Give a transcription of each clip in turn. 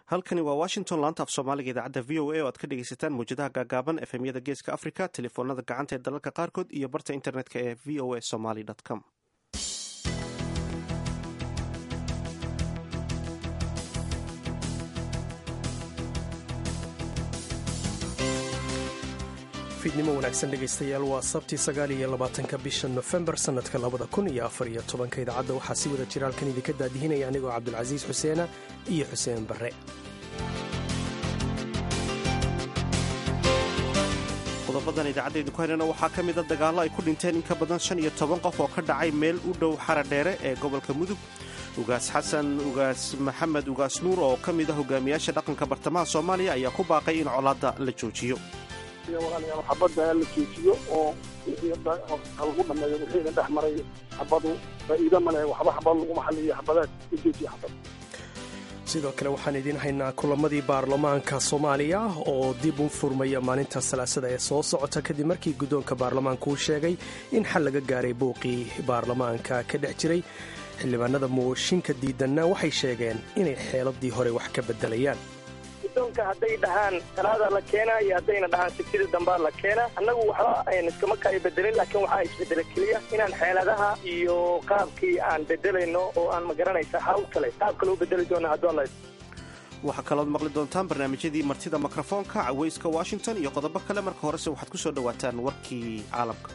halkani waa washington laanta af soomaaliga idaacadda v o a oo aad ka dhegaysataan mawjadaha gaagaaban efemyada geeska africa telefoonada gacanta ee dalalka qaarkood iyo barta internetka ee v o a somaly com fiidnimo wanaagsan dhegaystayaal waa sabti sagaal iyo labaatanka bisha nofembar sannadka labada kun iyo afar iyo tobanka idaacadda waxaa si wada jira halkan idinka daadihinaya anigoo cabdulcasiis xuseena iyo xuseen barre qodobadan idaacaddeedu ku haynana waxaa ka mida dagaallo ay ku dhinteen in ka badan shan iyo toban qof oo ka dhacay meel u dhow xara dheere ee gobolka mudug ugaas xasan ugaas maxamed ugaas nuur oo ka mid ah hogaamiyaasha dhaqanka bartamaha soomaaliya ayaa ku baaqay in colaadda la joojiyo walaalayaal xabadda la joojiyo oo lagu dhameeyo wixiina dhex maray xabadu faa'iido ma leh waxba xabad laguma xaliyo xabadaad u joojiya xabad sidoo kale waxaan idiin haynaa kulamadii baarlamaanka soomaaliya oo dib u furmaya maalinta salaasada ee soo socota kadib markii guddoonka baarlamaanka uu sheegay in xal laga gaaray buuqii baarlamaanka ka dhex jiray xildhibaanada mooshinka diidanna waxay sheegeen inay xeeladii hore wax ka beddelayaan guddoonka hadday dhahaan talaada la keenaa iyo haddayna dhahaan sibtida dambaa la keenaa annagu waxba ayn iskama kaayo bedelin laakiin waxaa isbedela keliya inaan xeeladaha iyo qaabkii aan bedelayno oo aan magaranaysa hawl kale qaabka loo bedeli doono hadduu alla waxaa kalood maqli doontaan barnaamijyadii martida mikrofoonka caweyska washington iyo qodobo kale marka horese waxaad ku soo dhowaataan warkii caalamka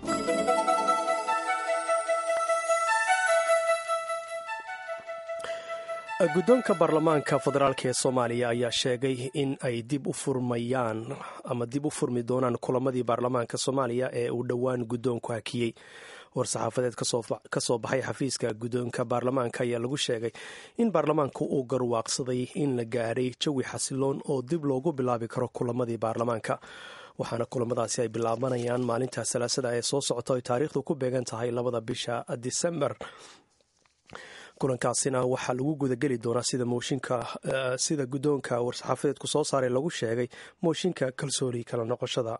guddoonka baarlamaanka federaalk ee soomaaliya ayaa sheegay in ay dib u furmayaan ama dib u furmi doonaan kulamadii baarlamaanka soomaaliya ee uu dhowaan guddoonku hakiyey war-saxaafadeed ka soo baxay xafiiska guddoonka baarlamaanka ayaa lagu sheegay in baarlamaanku uu garwaaqsaday in la gaadhay jawi xasiloon oo dib loogu bilaabi karo kulamadii baarlamaanka waxaana kulamadaasi ay bilaabanayaan maalinta salaasada ee soo socota ay taariikhdu ku beegan tahay labada bisha disembar kulankaasina waxaa lagu gudageli doonaa sida mooshinka sida guddoonka war-saxaafadeedku soo saaray lagu sheegay mooshinka kalsooni kala noqoshada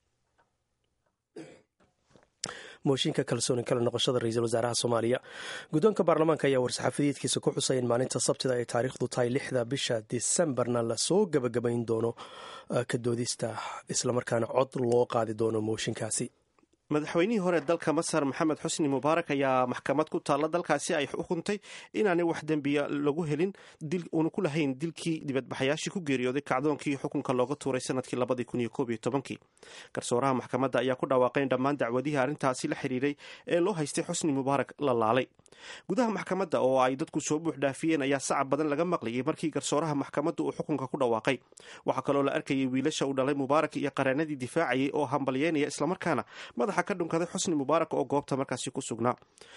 mooshinka kalsooni kala noqoshada ra-iisul wasaaraha soomaaliya guddoonka baarlamaanka ayaa war-saxaafadeedkiisa ku xusay in maalinta sabtida ay taariikhdu tahay lixda bisha disembarna lasoo gebagabayn doono ka doodista islamarkaana cod loo qaadi doono mooshinkaasi madaxweynihii hore dalka masar maxamed xusni mubaarak ayaa maxkamad ku taalla dalkaasi ay xukuntay inaanay wax dembiya lagu helin uuna ku lahayn dilkii dibadbaxayaashii ku geeriyooday kacdoonkii xukunka looga tuuray sanadkii labadii kun iyo koob iyo tobankii garsooraha maxkamadda ayaa ku dhawaaqay in dhammaan dacwadihii arrintaasi la xiriiray ee loo haystay xusni mubaarak la laalay gudaha maxkamadda oo ay dadku soo buux dhaafiyeen ayaa sacab badan laga maqlayay markii garsooraha maxkamadda uu xukunka ku dhawaaqay waxaa kaloo la arkayay wiilasha uu dhalay mubaarak iyo qareenadii difaacayay oo hambalyeynaya islamarkaana madaxa ka dhunkaday xusni mubaarak oo goobta markaasi ku sugnaa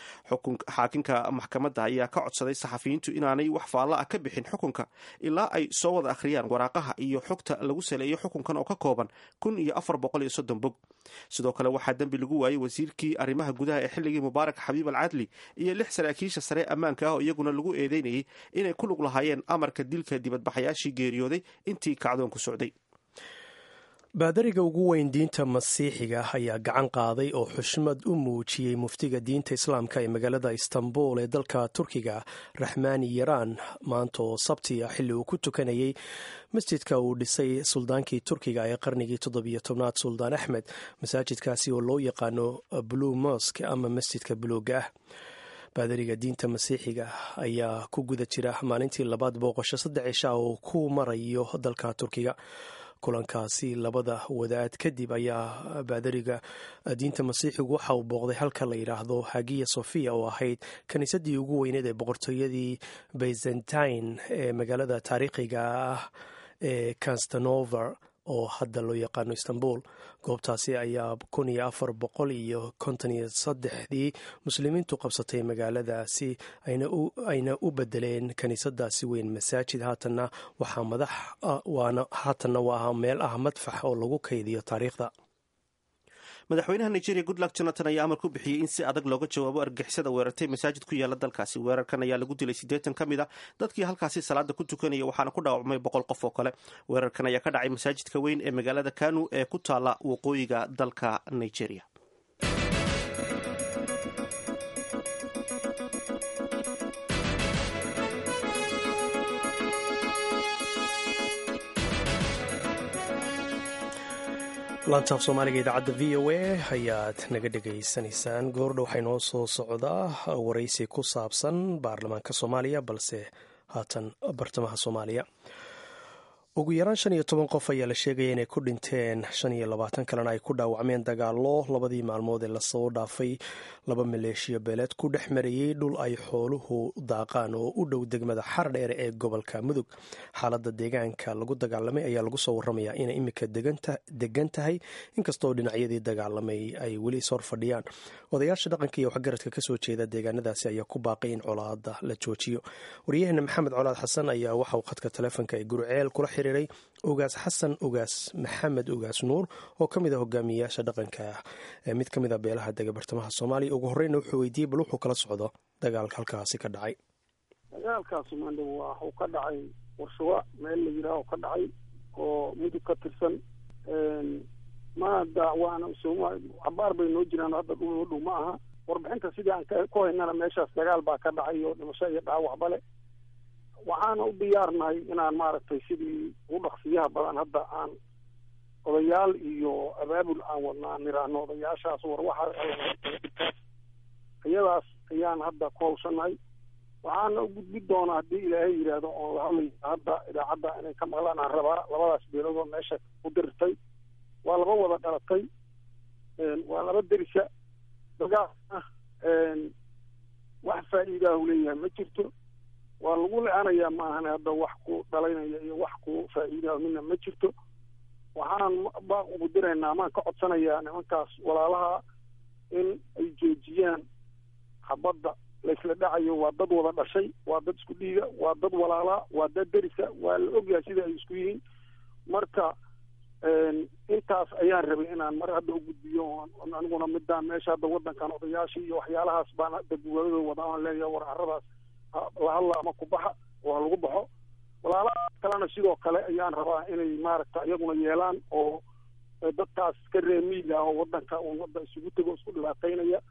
xaakinka maxkamadda ayaa ka codsaday saxafiyiintu inaanay wax faalla ah ka bixin xukunka ilaa ay soo wada akhriyaan waraaqaha iyo xogta lagu saleeyo xukunkan oo ka kooban kun iyo afar boqol iyo soddon bog sidoo kale waxaa dembi lagu waayey wasiirkii arrimaha gudaha ee xilligii mubaarak xabiib al cadli iyo lix saraakiisha sare ammaanka ah oo iyaguna lagu eedeynayay inay ku lug lahaayeen amarka dilka dibadbaxayaashii geeriyooday intii kacdoonku socday baadariga ugu weyn diinta masiixiga ayaa gacan qaaday oo xushmad u muujiyey muftiga diinta islaamka ee magaalada istanbul ee dalka turkiga raxmaani yaraan maanta oo sabti ah xilli uu ku tukanayay masjidka uu dhisay suldaankii turkiga ee qarnigii toddobiyo tobnaad suldaan axmed masaajidkaasi oo loo yaqaano blue mosk ama masjidka buluuga ah baadariga diinta masiixiga ayaa ku guda jira maalintii labaad booqosho saddex cisha oo ku marayo dalka turkiga kulankaasi labada wadaad kadib ayaa baadariga diinta masiixigu waxa uu booqday halka la yidhaahdo hagiya sofia oo ahayd kiniisadii ugu weyneed ee boqortooyadii byzantine ee magaalada taariikhiga ah ee constanover oo hadda loo yaqaano istanbul goobtaasi ayaa kun iyo afar boqol iyo konton iyo saddexdii muslimiintu qabsatay magaaladaasi ayna u bedeleen kiniisadaasi weyn masaajid haatanna waxaa madax waana haatanna waa meel ah madfax oo lagu kaydiyo taariikhda madaxweynaha nigeria goodluck jonathan ayaa amar ku bixiyey in si adag looga jawaabo argixisada weerartay masaajid ku yaala dalkaasi weerarkan ayaa lagu dilay siddeetan ka mid a dadkii halkaasi salaada ku tukanaya waxaana ku dhaawacmay boqol qof oo kale weerarkan ayaa ka dhacay masaajidka weyn ee magaalada kanu ee ku taala waqooyiga dalka nigeria laantaaf soomaaliga idaacadda v o a ayaad naga dhegaysanaysaan goordha waxaa inoo soo socdaa waraysi ku saabsan baarlamaanka soomaaliya balse haatan bartamaha soomaaliya ugu yaraan shan iyo toban qof ayaa la sheegaya inay ku dhinteen shan iyo labaatan kalena ay ku dhaawacmeen dagaalo labadii maalmood ee lasoo dhaafay laba maleeshiya beeleed ku dhex marayey dhul ay xooluhu daaqaan oo u dhow degmada xardheer ee gobolka mudug xaaladda deegaanka lagu dagaalamay ayaa lagu soo waramayaa inay iminka degan tahay inkastoo dhinacyadii dagaalamay ay weli ishor fadhiyaan odayaasha dhaqanka iyo waxgaradka kasoo jeeda deegaanadaasi ayaa ku baaqay in colaada la joojiyo waryaheena maxamed colaad xasan ayaa waxauu khadka taleefonka ee gurceel kula xiriiray ogaas xasan ogaas maxamed ogaas nuur oo ka mid a hogaamiyayaasha dhaqanka ee mid ka mid a beelaha dega bartamaha soomaaliya ugu horreyna wuxuu weydiiyey bal wuxuu kala socdo dagaalka halkaasi ka dhacay dagaalkaas maandha waxuu ka dhacay warshawa meel la yidhaaho ka dhacay oo mudug ka tirsan maada waana cabaar bay noo jiraan hadda dhul noo dhow ma aha warbixinta sidii aan ku haynana meeshaas dagaal baa ka dhacay oo dhimasho iyo dhaawacba le waxaana u diyaarnahay inaan maaragtay sidii ugu dhaqsiyaha badan hadda aan odayaal iyo abaabul aan wadnaa niraahno odayaashaas war waxaa iyadaas ayaan hadda ku hawshanahay waxaana u gudbi doonaa haddii ilaahay yidhaahdo oon la hadlayo hadda idaacadda inay ka maqlaan aan rabaa labadaas beeloodoo meesha ku dirirtay waa laba wada dhalatay waa laba derisa dagaalna wax faa'iidaahu leeyahay ma jirto waa lagu le-anayaa maahan hadda wax ku dhalaynaya iyo wax ku faa'iidaahu midna ma jirto waxaan baa ugu diraynaa maan ka codsanayaa nimankaas walaalaha in ay joojiyaan habadda laysla dhacayo waa dad wada dhashay waa dad isku dhiiga waa dad walaalaa waa dad derisa waa la ogyahay sida ay isku yihiin marka intaas ayaan rabay inaan mar hadda u gudbiyo aniguna midaan meesha hadda wadankan odayaashii iyo waxyaalahaas baan hadda guwaladooda wada aan leeyahay war caradaas la hadla ama kubaxa oo ha lagu baxo walaalahaas kalena sidoo kale ayaan rabaa inay maaragta iyaguna yeelaan oo dadkaas ka reemiiga ah oo wadanka un wadda isugu tego isku dhibaataynaya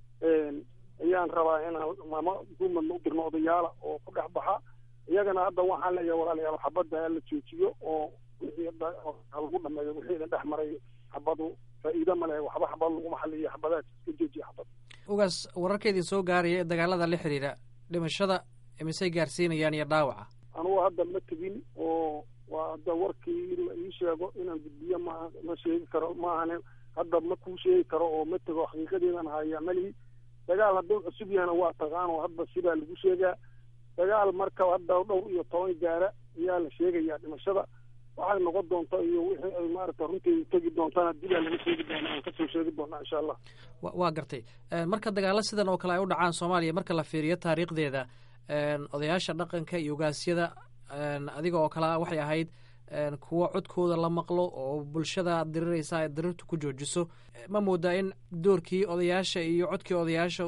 ayaan rabaa inaan mama duumadna u dirno odayaala oo ku dhex baxa iyagana hadda waxaan leeyahay walaalayaal xabadda la joojiyo oo wixii lagu dhameeyo wixii idin dhex maray xabadu faa'iido ma leh waxba xabad laguma xaliyo xabadaad iska joojiya xabad ugaas wararkeedii soo gaaraya ee dagaalada la xiriira dhimashada misey gaarsiinayaan iyo dhaawaca anugu hadda ma tegin oo waa hadda warkii la ii sheego inaan gudbiyo ma ma sheegi karo maahane hadda ma kuu sheegi karo oo ma tego xaqiiqadeedan haya malihi dagaal hadduu cusub yahana waa taqaan oo hadda sidaa lagu sheegaa dagaal marka hadda dhowr iyo toban gaara ayaa la sheegayaa dhimashada waxay noqon doonta iyo wixii ay maaragta runteeda tegi doontana dibaa laga sheegi doona aan kasoo sheegi doonaa insha allah waa gartay marka dagaalo sidan oo kale ay u dhacaan soomaaliya marka la fiiriyo taariikhdeeda odayaasha dhaqanka iyo ogaasyada adiga oo kale waxay ahayd kuwo codkooda la maqlo oo bulshada diriraysa ay dirirta ku joojiso ma moodaa in doorkii odayaasha iyo codkii odayaasha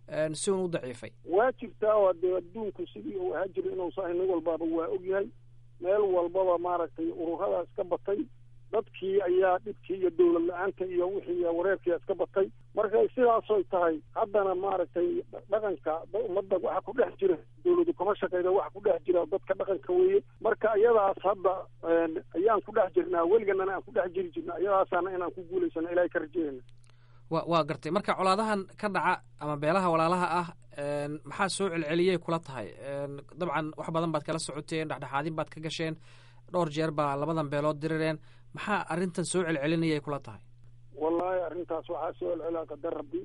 si un u daciifay waa jirtaa oo dee adduunku sidii uu ahaa jira inuusa nin walbaaba waa ogyahay meel walbaba maaragtay ururadaas ka batay dadkii ayaa dhibkii iyo dowlad la-aanta iyo wixii wareerkii iska batay marka sidaasoy tahay haddana maaragtay dhaqanka ummadda waxa ku dhex jira dowladu kama shaqeyda waxa ku dhex jira dadka dhaqanka weeye marka iyadaas hadda ayaan ku dhex jirnaa weliganana aan ku dhex jiri jirna iyadaasaana inaan ku guulaysano ilahay ka rajeynayna wa waa gartay marka colaadahan ka dhaca ama beelaha walaalaha ah maxaa soo celceliyay kula tahay dabcan wax badan baad kala socoteen dhexdhexaadin baad ka gasheen dhowr jeer baa labadan beelood dirireen maxaa arrintan soo celcelinayay kula tahay wallaahi arrintaas waxaa soo celcelaa qadar rabbi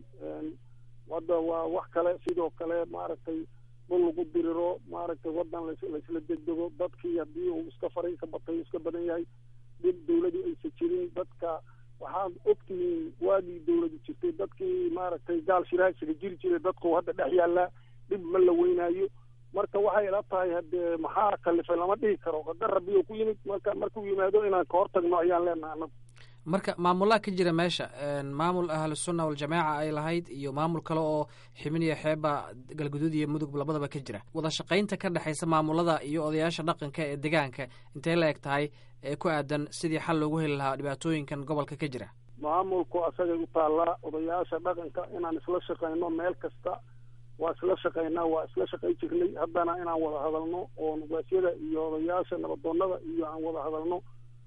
hadda waa wax kale sidoo kale maaragtay dhul lagu diriro maaragtay wadan laysla degdego dadkii haddii uu iska faray ka batay iska badan yahay dib dawladu aysa jirin dadka waxaad ogtihiin waagii dawladu jirtay dadkii maaragtay gaal shiraasiga jiri jiray dadku hadda dhex yaallaa dhib ma la weynaayo marka waxay ila tahay haddee maxaa kalifay lama dhihi karo qadar rabbi oo ku yimid marka markuu yimaado inaan ka hortagno ayaan leenahay anagu marka maamulaa ka jira meesha maamul ahlusunna waljamaaca ay lahayd iyo maamul kale oo xibiniya xeeba galguduud iyo mudug labadaba ka jira wada shaqaynta ka dhexaysa maamulada iyo odayaasha dhaqanka ee degaanka intay la eg tahay ee ku aadan sidii xal loogu heli lahaa dhibaatooyinkan gobolka ka jira maamulku asagay u taallaa odayaasha dhaqanka inaan isla shaqayno meel kasta waa isla shaqaynaa waa isla shaqay jirnay haddana inaan wada hadalno oo nugaasyada iyo odayaasha nabadoonada iyo aan wada hadalno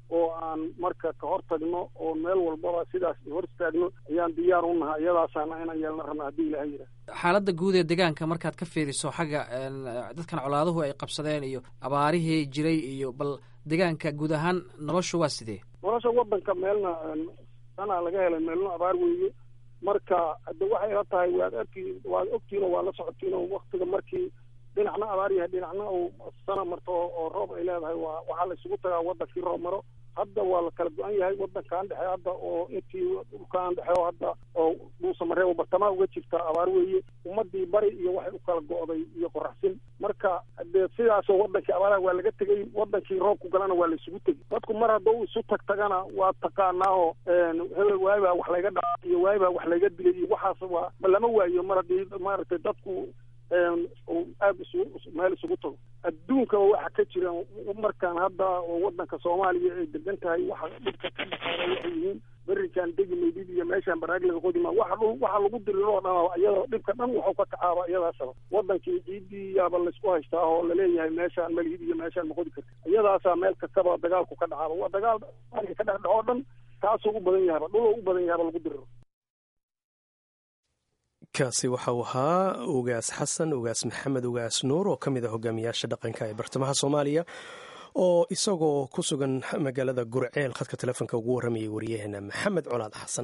oo aan marka ka hor tagno oo meel walbaba sidaas hor istaagno ayaan diyaar u nahay iyadaasaana inaan yeelna rabna haddii ilahay yidhaah xaaladda guud ee deegaanka markaad ka fiiriso xagga dadkan colaaduhu ay qabsadeen iyo abaarihii jiray iyo bal deegaanka guud ahaan noloshu waa sidee nolosha wadanka meelna sanaa laga helay meelna abaar weeye marka hadde waxay la tahay waad arki waad ogtiino waa la socotiino waktiga markii dhinacna abaar yahay dhinacna uu sana marto oo roob ay leedahay waa waxaa la isugu tagaa wadankii roob maro hadda waa la kala go-an yahay wadankaan dhexe hadda oo intii dhulkaan dhexe oo hadda oo dhuusamareebo bartamaha uga jirta abaar weeye ummadii bari iyo waxay u kala go'day iyo qoraxsin marka dee sidaasoo wadankii abaaraha waa laga tegey wadankii roobku galana waa la isugu tegey dadku mar haddau isu tag tagana waa taqaanaao hebel waayibaa wax layga dhaca iyo waayibaa wax layga dilay iyo waxaas waa ma lama waayo mar haddii maaragtay dadku aada isu meel isugu tago adduunkaba waxa ka jira markaan hadda oo wadanka soomaaliya ay degan tahay waxa dhibka ka dhaqaala waxay yihiin berikan degi maydid iyo meeshaan baraaglaga qodima waxa dhul waxa lagu diriro oo dhan iyadoo dhibka dhan waxuu ka kacaaba iyadaasaba wadankii ciidii yaaba laysku haystaa oo laleeyahay meeshaan malhid iyo meeshaan ma qodi karti iyadaasaa meel kastaba dagaalku ka dhacaaba waa dagaal soomaaliya ka dhex dhaco dhan kaasuu u badan yahaba dhuloo u badan yahaba lagu diriro kaasi waxa uu ahaa ugaas xasan ugaas maxamed ugaas nuur oo ka mid ah hogaamiyaasha dhaqanka ee bartamaha soomaaliya oo isagoo ku sugan magaalada gurceel khadka telefoonka ugu warramayay wariyaheena maxamed colaad xasan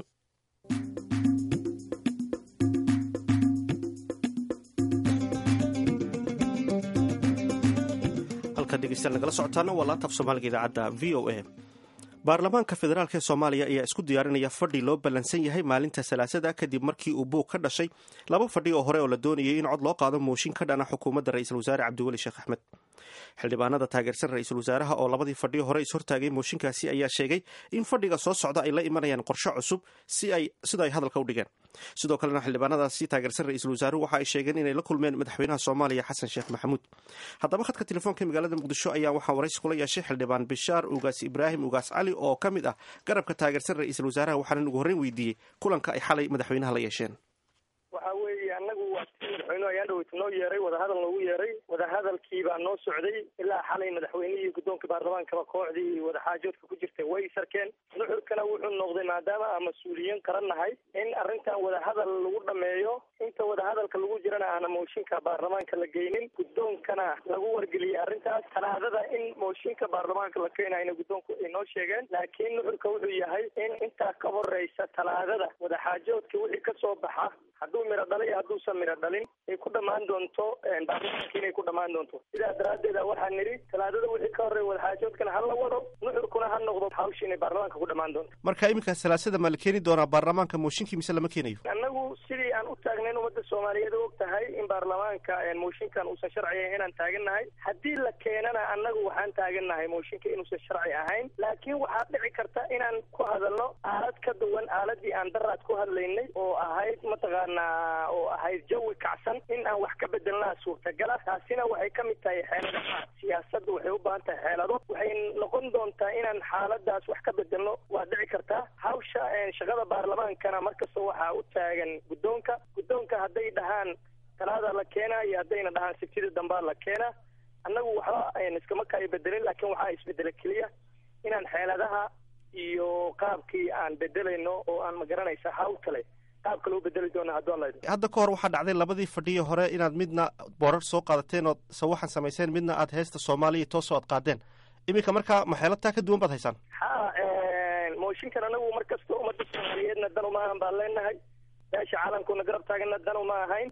halka dhegeystayaal nagala socotaana waa laantaaf soomaaliga idaacadda v o a baarlamaanka federaalk ee soomaaliya ayaa isku diyaarinaya fadhi loo ballansan yahay maalinta salaasada kadib markii uu buug ka dhashay laba fadhi oo hore oo la doonayay in cod loo qaado mooshin ka dhana xukuumadda ra-iisul wasaare cabdiweli sheekh axmed xildhibaanada taageersan ra-iisul wasaaraha oo labadii fadhi hore ishortaagay mooshinkaasi ayaa sheegay in fadhiga soo socda ay la imanayaan qorshe cusub sida ay hadalka u dhigeen sidoo kalena xildhibaanadaasi taageersan ra-iisul wasaaruhu waxa ay sheegeen inay la kulmeen madaxweynaha soomaaliya xasan sheekh maxamuud haddaba khadka telefoonka magaalada muqdisho ayaa waxaa waraysi kula yeeshay xildhibaan bishaar ugaas ibraahim ugaas cali oo ka mid ah garabka taageersan ra-iisul wasaaraha waxaanan ugu horreyn weydiiyey kulanka ay xalay madaxweynaha la yeesheen waxa weeye annagu waa si madaxweynuhu ayaan dhaweyta noo yeeray wadahadal noogu yeeray wadahadalkii baa noo socday ilaa xalay madaxweynihii guddoonka baarlamaankaba kooxdii wadaxaajoodka ku jirtay way sarkeen nuxurkana wuxuu noqday maadaama aan mas-uuliyiin qaran nahay in arrintan wadahadal lagu dhameeyo inta wadahadalka lagu jirana aana mooshinka baarlamaanka la geynin guddoonkana lagu wargeliyey arrintaas talaadada in mooshinka baarlamaanka la keenayna guddoonku ay noo sheegeen laakiin nuxurka wuxuu yahay in intaa ka horeysa talaadada wadaxaajoodka wixii kasoo baxa hadduu miro dhalay iyo hadduusan miro dhalin ay ku dhammaan doonto baarlamaanka inay ku dhammaan doonto sidaa daraaddeed waxaa nidhi talaadada wixii ka horreeya wadaxaajoodkana ha la wado nuxurkuna ha noqdo hawsha inay baarlamaanka ku dhammaan doonto marka iminka salaasada ma la keeni doonaa baarlamaanka mooshinkii mise lama keenayo annagu sidii aan u taagnayn ummadda soomaaliyeed og tahay in baarlamaanka mooshinkan uusan sharci ahayn inaan taagannahay haddii la keenana annagu waxaan taagannahay mooshinka inuusan sharci ahayn laakiin waxaa dhici karta inaan ku hadalno aalad ka duwan aaladii aan daraad ku hadlaynay oo ahayd mataqaanaa oo ahayd jawi kacsan in aan wax ka bedelnaa suurtagala taasina waxay ka mid tahay xeeladaha siyaasadda waxay u baahan tahay xeelado waxay noqon doontaa inaan xaaladaas wax ka bedelno waa dhici kartaa hawsha shaqada baarlamaankana markasta waxaa u taagan guddoonka guddoonka hadday dhahaan talaada la keenaa iyo haddayna dhahaan sibtida dambaa la keenaa annagu waxba iskama kaayo bedelin laakiin waxaa isbedela keliya inaan xeeladaha iyo qaabkii aan bedelayno oo aan magaranaysa hawl kale qaabka loo bedeli doona hadduu alla hadda ka hor waxaa dhacday labadii fadhiyi hore inaad midna boorar soo qaadateen ood sawaxan samayseen midna aad heesta soomaaliya toosoo aad qaadeen iminka markaa maxeelataa ka duwan baad haysaan ha mooshinkan anagu mar kasta ummadda soomaaliyeedna dan uma ahan baan leenahay meesha caalamkuna garab taagana dan uma ahayn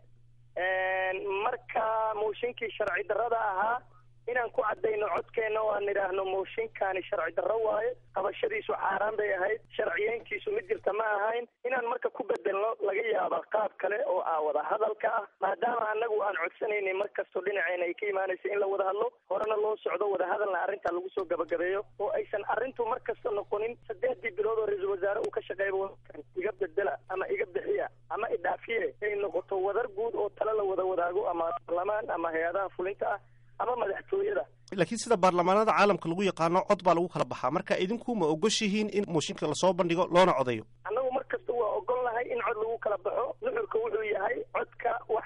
marka mooshinkii sharci darrada ahaa inaan ku caddayno codkeenna oo aan idhaahno mooshinkani sharci darro waaye qabashadiisu xaaraan bay ahayd sharciyeyntiisu mid jirta ma ahayn inaan marka ku bedelno laga yaaba qaab kale oo ah wada hadalka ah maadaama annagu aan codsanaynay mar kastoo dhinaceena ay ka imaanaysa in la wada hadlo horena loo socdo wada hadalna arrintaa lagu soo gabagabeeyo oo aysan arrintu mar kasta noqonin saddeexdii bilood oo ra-iisul wasaare uu ka shaqeeyba wadankan iga bedela ama iga bixiya ama idhaafiye ay noqoto wadar guud oo tale la wada wadaago ama baarlamaan ama hay-adaha fulinta ah ama madaxtooyada laakiin sida baarlamaanada caalamka lagu yaqaano cod baa lagu kala baxaa marka idinku ma ogoshihiin in mooshinka lasoo bandhigo loona codeeyo annagu mar kasta waa ogol nahay in cod lagu kala baxo nuxurka wuxuu yahay codka waxa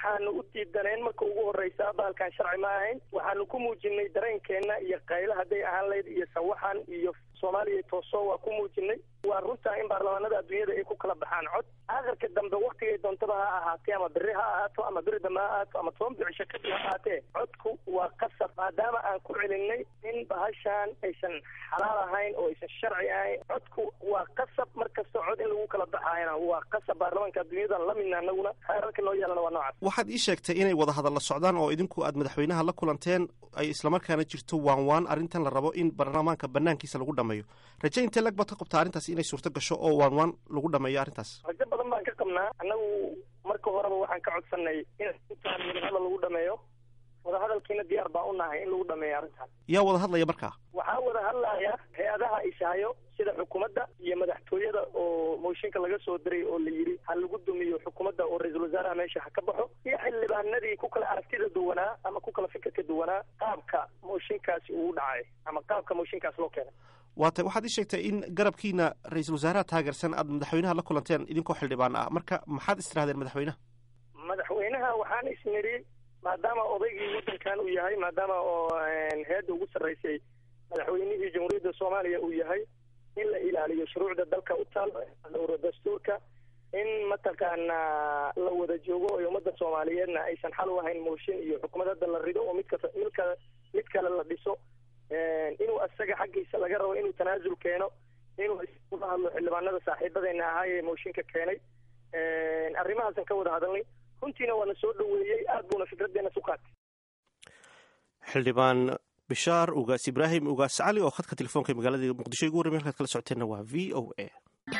waxaanu u diidaneen marka ugu horreysa baalkan sharci ma ahayn waxaanu ku muujinay dareenkeenna iyo qaylo hadday ahaan lahayd iyo sawaxan iyo soomaaliya tooso waa ku muujinay waa runtaa in baarlamaanada adduunyada ay ku kala baxaan cod aakhirka dambe waktigay doontaba ha ahaatee ama beri ha ahaato ama beri dambe ha ahaato ama toban bicisho kadib ha ahaatee codku waa qasab maadaama aan ku celinay in bahashaan aysan xalaal ahayn oo aysan sharci ahayn codku waa qasab mar kasta cod in lagu kala baxaayana waa qasab baarlamaanka adduunyadan la midna anaguna xeerarka noo yeelana waa noocaas waxaad ii sheegtay inay wadahadalla socdaan oo idinku aad madaxweynaha la kulanteen ay islamarkaana jirto waan waan arrintan la rabo in baarlamaanka banaankiisa lagu dhameeyo raje intee lag baad ka qabtaa arrintaas inay suurto gasho oo waan waan lagu dhameeyo arrintaas rajo badan baan ka qabnaa annagu marka horeba waxaan ka codsanay in intaan wadahadal lagu dhameeyo wadahadalkiina diyaar baan u nahay in lagu dhameeyo arrintaas yaa wada hadlaya markaa waxaa wada hadlaya hay-adaha ishayo sida xukuumadda iyo madaxtooyada oo mooshinka laga soo diray oo la yidhi ha lagu dumiyo xukuumadda oo ra-iisul wasaaraha meesha ha ka baxo iyo xildhibaanadii ku kala aragtida duwanaa ama ku kala fikirka duwanaa qaabka mooshinkaasi ugu dhacay ama qaabka mooshinkaas loo keenay waatay waxaad ii sheegtay in garabkiina ra-iisul wasaaraha taageersan aad madaxweynaha la kulanteen idinkoo xildhibaan ah marka maxaad istirahdeen madaxweynaha madaxweynaha waxaan isnidhi maadaama odaygii waddankan uu yahay maadaama oo heedda ugu sarreysay madaxweynihii jamhuuriyadda soomaaliya uu yahay in la ilaaliyo shuruucda dalka u taal dhowro dastuurka in mataqaana la wada joogo oo ummadda soomaaliyeedna aysan xal u ahayn mooshin iyo xukuumad hadda la rido oo midka midka mid kale la dhiso inuu asaga xaggiisa laga rabo inuu tanaasul keeno inuu ula hadlo xildhibaanada saaxiibadeena ahaa ee mooshinka keenay arrimahaasan ka wada hadalnay runtiina waana soo dhoweeyey aad buuna fikraddeena su qaatay xildhibaan bishaar ugaas ibraahim ugaas cali oo khadka telefoonka magaalada muqdisho igu warramay halkaad kala socoteenna waa v o a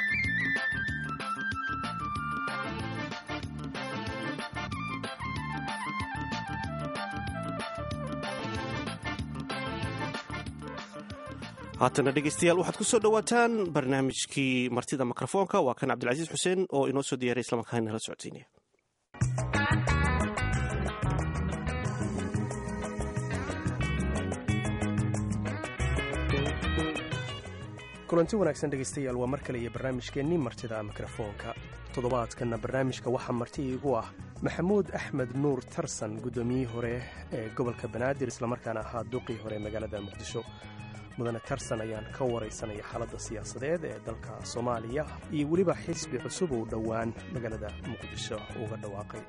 haatana dhegeystayaal waxaad ku soo dhowaataan barnaamijkii martida mikrofoonka waa kan cabdilcasiis xuseen oo inoo soo diyaaray islamarkaana nala socodsiinaya kulanti wanaagsan dhegaystayaal waa mar kale iyo barnaamijkeennii martida mikrofoonka toddobaadkanna barnaamijka waxaa marti iigu ah maxamuud axmed nuur tarsan guddoomiyihii hore ee gobolka banaadir islamarkaana ahaa duqii hore magaalada muqdisho mudane tarsan ayaan ka waraysanaya xaaladda siyaasadeed ee dalka soomaaliya iyo weliba xisbi cusub uu dhowaan magaalada muqdisho uga dhawaaqay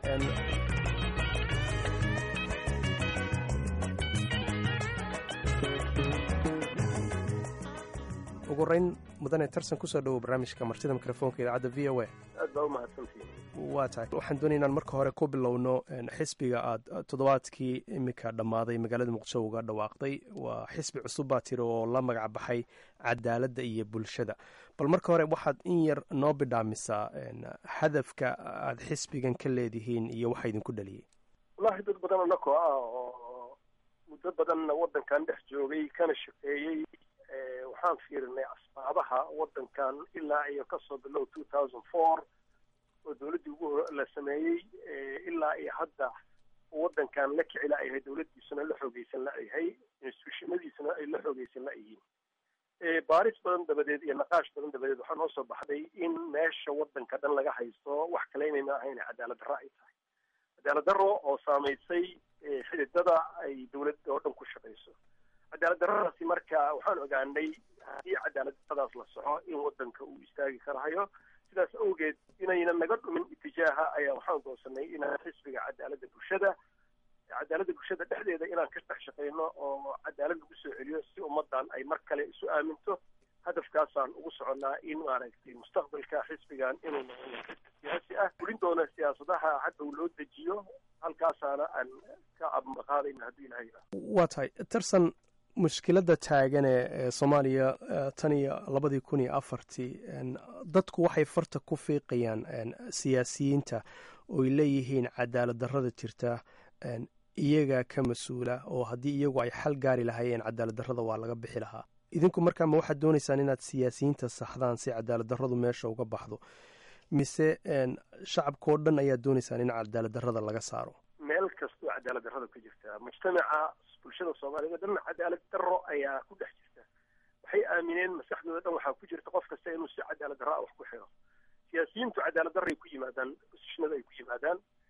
ugu horeyn mudane tarsan kusoo dhowow barnaamijka martida mikrofoonka idaacadda v o a aad baa u mahadsantihin waa tahay waxaan doonaya inaan marka hore ku bilowno xisbiga aad toddobaadkii iminka dhammaaday magaalada muqdisho uga dhawaaqday waa xisbi cusub baa tiri oo la magac baxay cadaaladda iyo bulshada bal marka hore waxaad in yar noo bidhaamisaa hadafka aad xisbigan ka leedihiin iyo waxa idinku dhaliyey wallaahi dad badan anakoo ah oo muddo badanna waddankan dhex joogay kana shaqeeyey waxaan fiirinay asbaabaha waddankan ilaa iyo kasoo bilow two thousand four oo dowladdii ugu la sameeyey ilaa iyo hadda waddankan la kici la-yahay dowladdiisuna la xoogeysan la-yahay instituushinadiisuna ay la xoogeysan la-yihiin baaris badan dabadeed iyo naqaash badan dabadeed waxaa noo soo baxday in meesha waddanka dhan laga haysto wax kale inayna ahayn cadaalad darro ay tahay cadaalad darro oo saamaysay xididada ay dowladda oo dhan ku shaqayso cadaalad darradaasi marka waxaan ogaanay haddii cadaalad darradaas la soco in waddanka uu istaagi karahayo sidaas awgeed inayna naga dhumin itijaaha ayaa waxaan goonsanay inaan xisbiga cadaaladda bulshada cadaaladda bulshada dhexdeeda inaan ka dhex shaqayno oo cadaalad lagu soo celiyo si ummaddan ay mar kale isu aaminto hadafkaasaan ugu soconnaa in maaragtay mustaqbalka xisbigan inuu noqdo xisbi siyaasi ah fulin doona siyaasadaha hadhow loo dejiyo halkaasaana aan ka abmaqaadayna haddii ilahay waa tahay tarsan mushkiladda taagane ee soomaaliya tan iyo labadii kun iyo afartii dadku waxay farta ku fiiqayaan siyaasiyiinta ooy leeyihiin cadaalad darrada jirta iyagaa ka mas-uula oo haddii iyagu ay xal gaari lahaayeen cadaalad darrada waa laga bixi lahaa idinku markaa ma waxaad doonaysaan inaad siyaasiyiinta saxdaan si cadaalad darradu meesha uga baxdo mise shacabkao dhan ayaad doonaysaan in cadaalad darrada laga saaro meel kastoo cadaalad darrada ku jirta mujtamaca bulshada soomaaliyed o dhan cadaalad darro ayaa ku dhex jirta waxay aamineen maskaxdooda dhan waxaa ku jirta qof kasta inuu si cadaalad darro ah wax ku xiro siyaasiyiintu cadaalad darray ku yimaadaan bosishnada ay ku yimaadaan cadaalad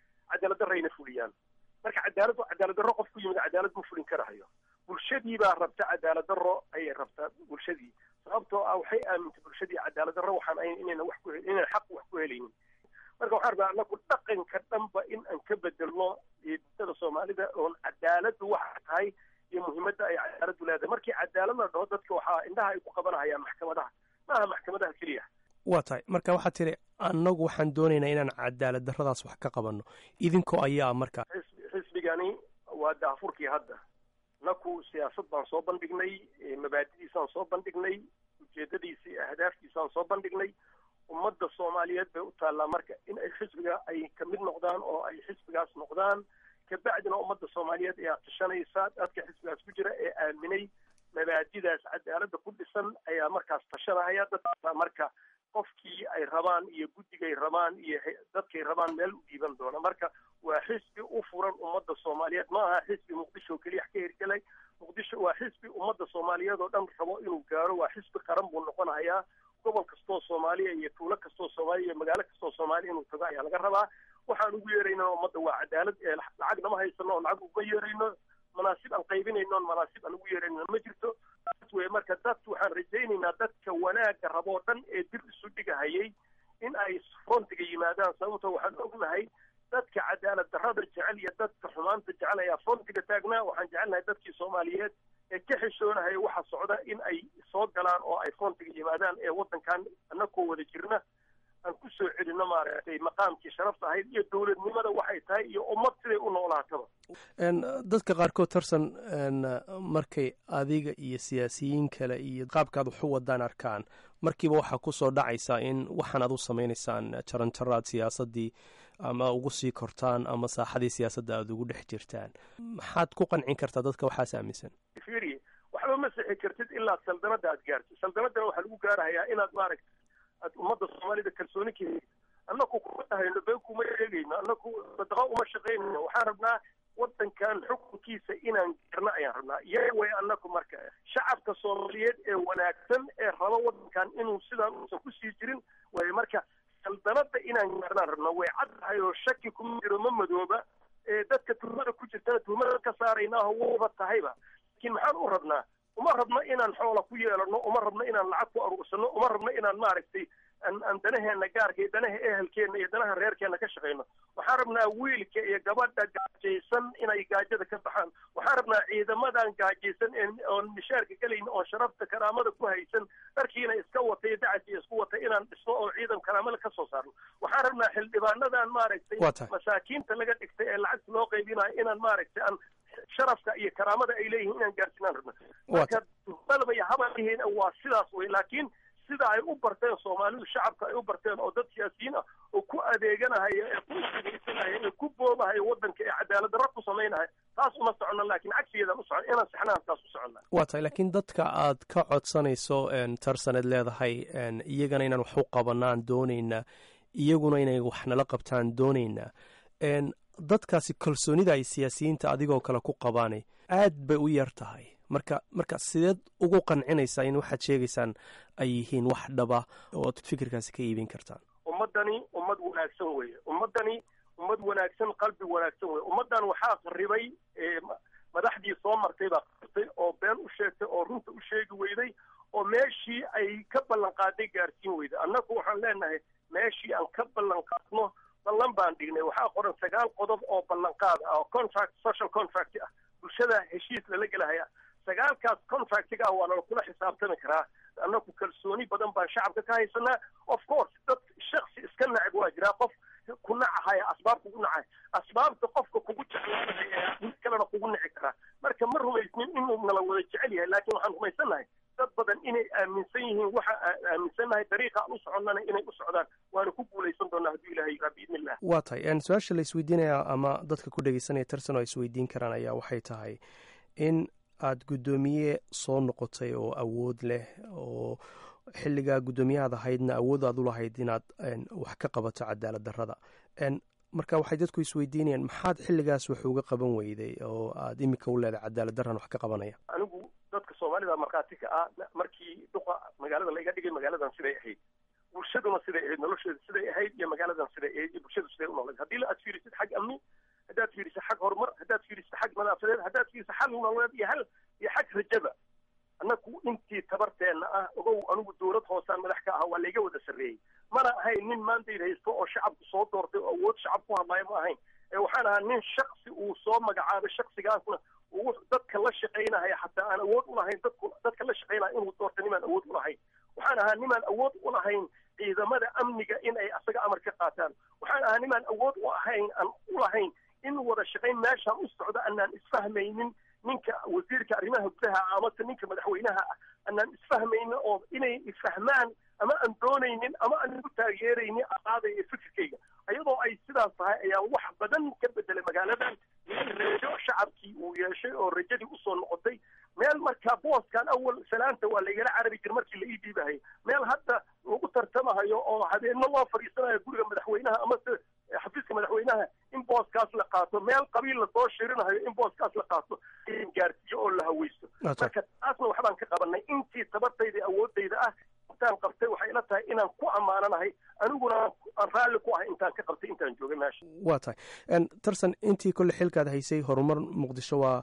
cadaalad darrayna fuliyaan marka cadaalad cadaalad darro qof ku yimid cadaalad ma fulin karahayo bulshadii baa rabta cadaalad darro ayay rabtaa bulshadii sababtoo ah waxay aamintay bulshadii cadaalad darro waxaan ahayn inayna wax ku inayna xaq wax ku helaynin marka waxaan rabaa anagu dhaqanka dhanba in aan ka bedelno bulshada soomaalida oon cadaaladdu waxa tahay iyo muhiimadda ay cadaaladdu leedahay markii cadaalad la dhaho dadka waxaa indhaha ay ku qabanahayaan maxkamadaha maaha maxkamadaha keliya waa tahay marka waxaad tidhi annagu waxaan doonaynaa inaan cadaalad darradaas wax ka qabanno idinkoo ayaa marka xisbigani waa daafurkii hadda naku siyaasad baan soo bandhignay mabaadidiisaan soo bandhignay ujeedadiisa iyo ahdaaftiisaan soo bandhignay ummadda soomaaliyeed bay u taallaa marka in ay xisbiga ay kamid noqdaan oo ay xisbigaas noqdaan kabacdina ummadda soomaaliyeed ayaa tashanaysa dadka xisbigaas ku jira ee aaminay mabaadidaas cadaaladda ku dhisan ayaa markaas tashanahaya dadka marka qofkii ay rabaan iyo guddigay rabaan iyo dadkay rabaan meel u dhiiban doona marka waa xisbi u furan ummadda soomaaliyeed ma aha xisbi muqdisho keliya ka hirgelay muqdisho waa xisbi ummadda soomaaliyeed oo dhan rabo inuu gaaro waa xisbi qaran buu noqonahayaa gobol kastoo soomaaliya iyo tuulo kastoo soomaaliya iyo magaalo kastoo soomaaliya inuu tago ayaa laga rabaa waxaan ugu yeerayna ummadda waa cadaalad ee lacagna ma haysano oo lacag uguma yeerayno manaasib aan qaybinayno on manaasib aan ugu yeerayno ma jirto taas weye marka dad waxaan rajaynaynaa dadka wanaagga raboo dhan ee dib isu dhigahayay in ay frontiga yimaadaan sababtoo waxaan ognahay dadka cadaalad darrada jecel iyo dadka xumaanta jecel ayaa frontiga taagnaa waxaan jecelnahay dadkii soomaaliyeed ee ka xishoonahaya waxa socda in ay soo galaan oo ay frontiga yimaadaan ee waddankan annakoo wada jirna aan ku soo celino maaragtay maqaamkii sharafta ahayd iyo dowladnimada waxay tahay iyo ummad siday u noolaataba dadka qaarkood tarsan markay adiga iyo siyaasiyiin kale iyo qaabkaad wax u wadaan arkaan markiiba waxaa kusoo dhacaysa in waxaan ad u samaynaysaan jaranjaraad siyaasaddii ama ugu sii kortaan ama saaxadii siyaasadda aada ugu dhex jirtaan maxaad ku qancin kartaa dadka waxaas aaminsan firi waxba ma sixi kartid ilaa saldanada aad gaartid saldanadana waxaa lagu gaarahayaa inaad maaragta aad ummadda soomaalida kalsooni ka helid annaku kuma dhahayno been kuma eegayno annaku sadaqa uma shaqaynayno waxaan rabnaa waddankan xukunkiisa inaan gaarno ayaan rabnaa iyaga way annaku marka shacabka soomaaliyeed ee wanaagsan ee raba waddankan inuu sidaan uusan kusii jirin way marka saldanada inaan gaarnaan rabnaa way cad tahay oo shaki kuma jiro ma madooba ee dadka tuhmada ku jirtana tuhmada ka saaraynaaho waba tahayba laakiin maxaan u rabnaa uma rabno inaan xoola ku yeelano uma rabno inaan lacag ku aruursano uma rabno inaan maaragtay aan danaheena gaarka iyo danaha ehelkeena iyo danaha reerkeena ka shaqayno waxaan rabnaa wiilka iyo gabadha gaajaysan inay gaajada ka baxaan waxaan rabnaa ciidamadan gaajaysan oon mishaarka gelayna oon sharafta karaamada ku haysan dharkiina iska watay dacasiya isku watay inaan dhisno oo ciidan karaamada ka soo saarno waxaan rabnaa xildhibaanadan maaragtay masaakiinta laga dhigtay ee lacagta loo qaybinayo inaan maaragtay aan sharafka iyo karaamada ay leeyihiin inaan gaarsinaan rabno marka tuhmadaba iyo habalihiin waa sidaas wey laakiin sida ay u barteen soomaalidu shacabka ay u barteen oo dad siyaasiyiin ah oo ku adeeganahaya ee ku isdhegaysanaya ee ku boobahaya waddanka ee cadaalad darra ku samaynahaya taas uma socono laakiin cagsigeedaan u socon inaan saxnaan taas u soconnaa waa tahay laakiin dadka aad ka codsanayso tarsaneed leedahay iyagana inaan wax u qabanaan doonaynaa iyaguna inay wax nala qabtaan doonaynaa dadkaasi kalsoonida ay siyaasiyiinta adigoo kale ku qabaanay aad bay u yar tahay marka marka sideed ugu qancinaysaa in waxaad sheegaysaan ay yihiin wax dhaba ood fikirkaasi ka iibin kartaan ummaddani ummad wanaagsan weeye ummaddani ummad wanaagsan qalbi wanaagsan weye ummaddan waxaa qarribay madaxdii soo martay baa qartay oo been u sheegtay oo runta u sheegi weyday oo meeshii ay ka ballan qaaday gaarsiin weyday annagu waxaan leenahay meeshii aan ka ballan qaadno ballan baan dhignay waxaa qoran sagaal qodob oo ballanqaad ah oo contract social contract ah bulshada heshiis lala gelahaya sagaalkaas contractiga ah waana kula xisaabtami karaa annagu kalsooni badan baan shacabka ka haysanaa of course dad shaksi iska nacib waa jiraa qof ku nacahaya asbaab kugu nacay asbaabta qofka kugu jeclaanaya mid kalena kugu nici karaa marka ma rumaysnin inuu nala wada jecel yahay laakiin waxaan rumaysannahay dad badan inay aaminsan yihiin waxa aan aaminsannahay dariiqa aan u soconnana inay u socdaan waana ku guulaysan doonaa hadduu ilahay yiraa biidni illah waa tahay su-aasha la isweydiinaya ama dadka ku dhegeysanaya tarsan oo isweydiin karaan ayaa waxay tahay in aada guddoomiye soo noqotay oo awood leh oo xilligaa guddoomiyahaad ahaydna awood aad u lahayd inaad wax ka qabato cadaalad darrada marka waxay dadku isweydiinayaan maxaad xilligaas wax uga qaban weyday oo aad imika u leedahay cadaalad darran wax ka qabanaya anigu dadka soomaalida markhaati ka ah markii duqa magaalada laiga dhigay magaaladan siday ahayd bulshaduna siday ahayd nolosheeda siday ahayd iyo magaaladan siday ahayd iyo bulshadu siday u noqleed haddii la aad fiirisid xag amni xal nololeed iyo hal iyo xag rajaba annaku intii tabarteenna ah ogow anigu dowlad hoosaan madax ka aha waa layga wada sarreeyey mana ahayn nin maandayd haysto oo shacabku soo doortay oo awood shacab ku hadlaayo ma ahayn ee waxaan ahaa nin shaksi uu soo magacaabay shaksigaasna uu dadka la shaqaynahaya xataa aan awood ulahayn dadku dadka la shaqaynaya inuu doorta nimaan awood ulahayn waxaan ahaa nimaan awood ulahayn ciidamada amniga in ay asaga amar ka qaataan waxaan ahaa nimaan awood u ahayn aan ulahayn in wada shaqayn meeshaan u socda anaan isfahmaynin ninka wasiirka arrimaha gudaha amase ninka madaxweynaha ah anaan isfahmaynin oo inay isfahmaan ama aan doonaynin ama aan igu taageeraynin aqaadaya fikirkayga ayadoo ay sidaas tahay ayaa wax badan ka bedelay magaaladan meel rajo shacabkii uu yeeshay oo rajadii usoo noqotay meel markaa booskan awal salaanta waa laygala carabi jir markii la ii dhiibahay meel hadda lagu tartamahayo oo habeenno loo fadhiisanayo guriga madaxweynaha amase xafiiska madaxweynaha in booskaas la qaato meel qabiil lasoo shirinahayo in booskaas la qaato in gaarsiiyo oo la haweysto marka taasna waxbaan ka qabanay intii tabartayda awoodayda ah intaan qabtay waxay ila tahay inaan ku ammaananahay aniguna aan raalli ku ahay intaan ka qabtay intaan joogay meesha waa tahay tarsan intii kolle xilkaad haysay horumar muqdisho waa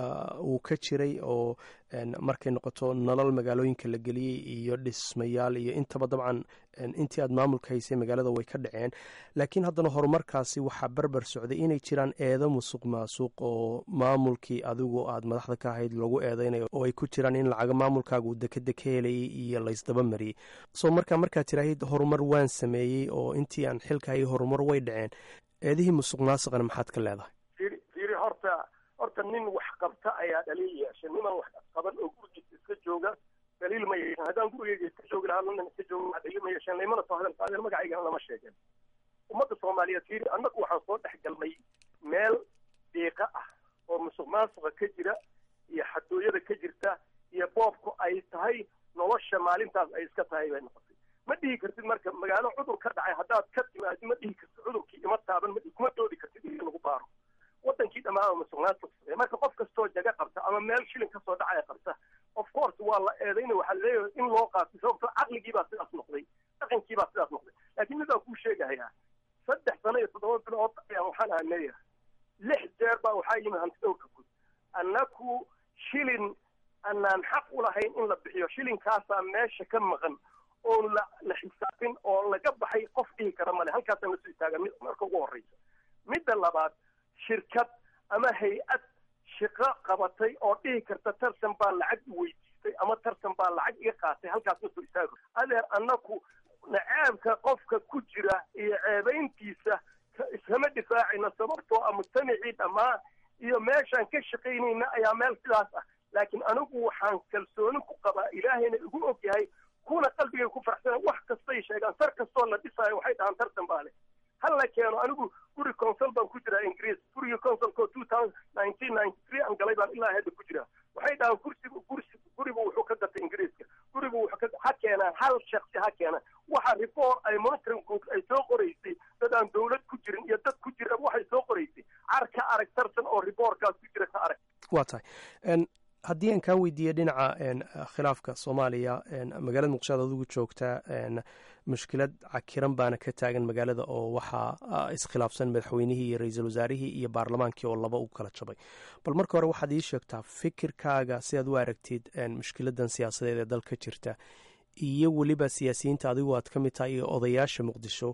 uu ka jiray oo markay noqoto nolol magaalooyinka la geliyey iyo dhismayaal iyo intaba dabcan intii aad maamulka haysay magaalada way ka dhaceen laakiin haddana horumarkaasi waxaa berber socday inay jiraan eedo musuq maasuq oo maamulkii adigu aad madaxda ka ahayd lagu eedeynayo oo ay ku jiraan in lacaga maamulkaaga uu dekeda ka helayay iyo laysdaba mariyey soo markaa markaad tiraahid horumar waan sameeyey oo intii aan xilka hayay horumar way dhaceen eedihii musuq maasuqana maxaad ka leedahay fiiri fiiri horta horta nin wax qabta ayaa dhaliil yeeshay niman wax qaban oo gurigiisa iska jooga daliil ma yeeshan haddaan gurigeyga iska joogi lahaa nin iska jooga wax daliil ma yeeshan laymana soo hadal qaadeen magacaygana lama sheegeen ummadda soomaaliyeed fiiri annagu waxaan soo dhex galnay meel diiqa ah oo musuq maasuqa ka jira iyo xadooyada ka jirta iyo boobku ay tahay nolosha maalintaas ay iska tahay bay noqotay ma dhihi kartid marka magaalo cudur ka dhacay haddaad ka timaadi ma dhihi kartid cudurkii ima taaban ma kuma doodi kartid in lagu baaro wadankii dhammaan musuqmaasuq marka qof kastoo jaga qabta ama meel shilin kasoo dhacaya qabta of course waa la eedayna waxaa leeyahay in loo qaato sababto caqligii baa sidaas noqday dhaqankii baa sidaas noqday laakiin midaan kuu sheegahayaa saddex sano iyo toddoba bilood ayaan waxaan ahaa leeyahay lix jeer baa waxaa yimid hanti dhowrka guud annaku shilin anaan xaq u lahayn in la bixiyo shilinkaasaa meesha ka maqan oon la la xisaabin oo laga baxay qof dhihi kara male halkaasaan lasoo istaaga marka ugu horreysa midda labaad shirkad ama hay-ad shaqo qabatay oo dhihi karta tartan baa lacag i weydiistay ama tartan baa lacag iga qaatay halkaas ma soo istaago adeer annaku nacaabka qofka ku jira iyo ceebayntiisa iskama difaacayna sababtoo ah mujtamacii dhammaa iyo meeshaan ka shaqaynayna ayaa meel sidaas ah laakiin anigu waxaan kalsooni ku qabaa ilaahayna igu og yahay kuna qalbigay ku farxsana wax kastay sheegaan sar kastoo la dhisaayo waxay dhahaan tartan baa leh hal la keeno anigu guri consol baan ku jiraa ingiriis gurigii consolko two thousand nineteen ninety three aan galay baan ilaa hadda ku jiraa waxay dhahaan kursigu kursi gurigu wuxuu ka gatay ingiriiska gurigu wuxuu ka ha keenaan hal shaksi ha keenaan waxa report ay monitoring group ay soo qoraysay dad aan dawlad ku jirin iyo dad ku jira waxay soo qoraysay car ka arag tartan oo reportkaas ku jira ka arag waa tahay haddii aan kaa weydiiye dhinaca khilaafka soomaaliya magaalada muqdisho ad adigu joogtaa mushkilad cakiran baana ka taagan magaalada oo waxaa iskhilaafsan madaxweynihii iyo ra-iisul wasaarihii iyo baarlamaankii oo laba u kala jabay bal marka hore waxaad ii sheegtaa fikirkaaga si aad u aragtid mushkiladan siyaasadeed ee dalka jirta iyo weliba siyaasiyiinta adigu aad ka mid tahay iyo odayaasha muqdisho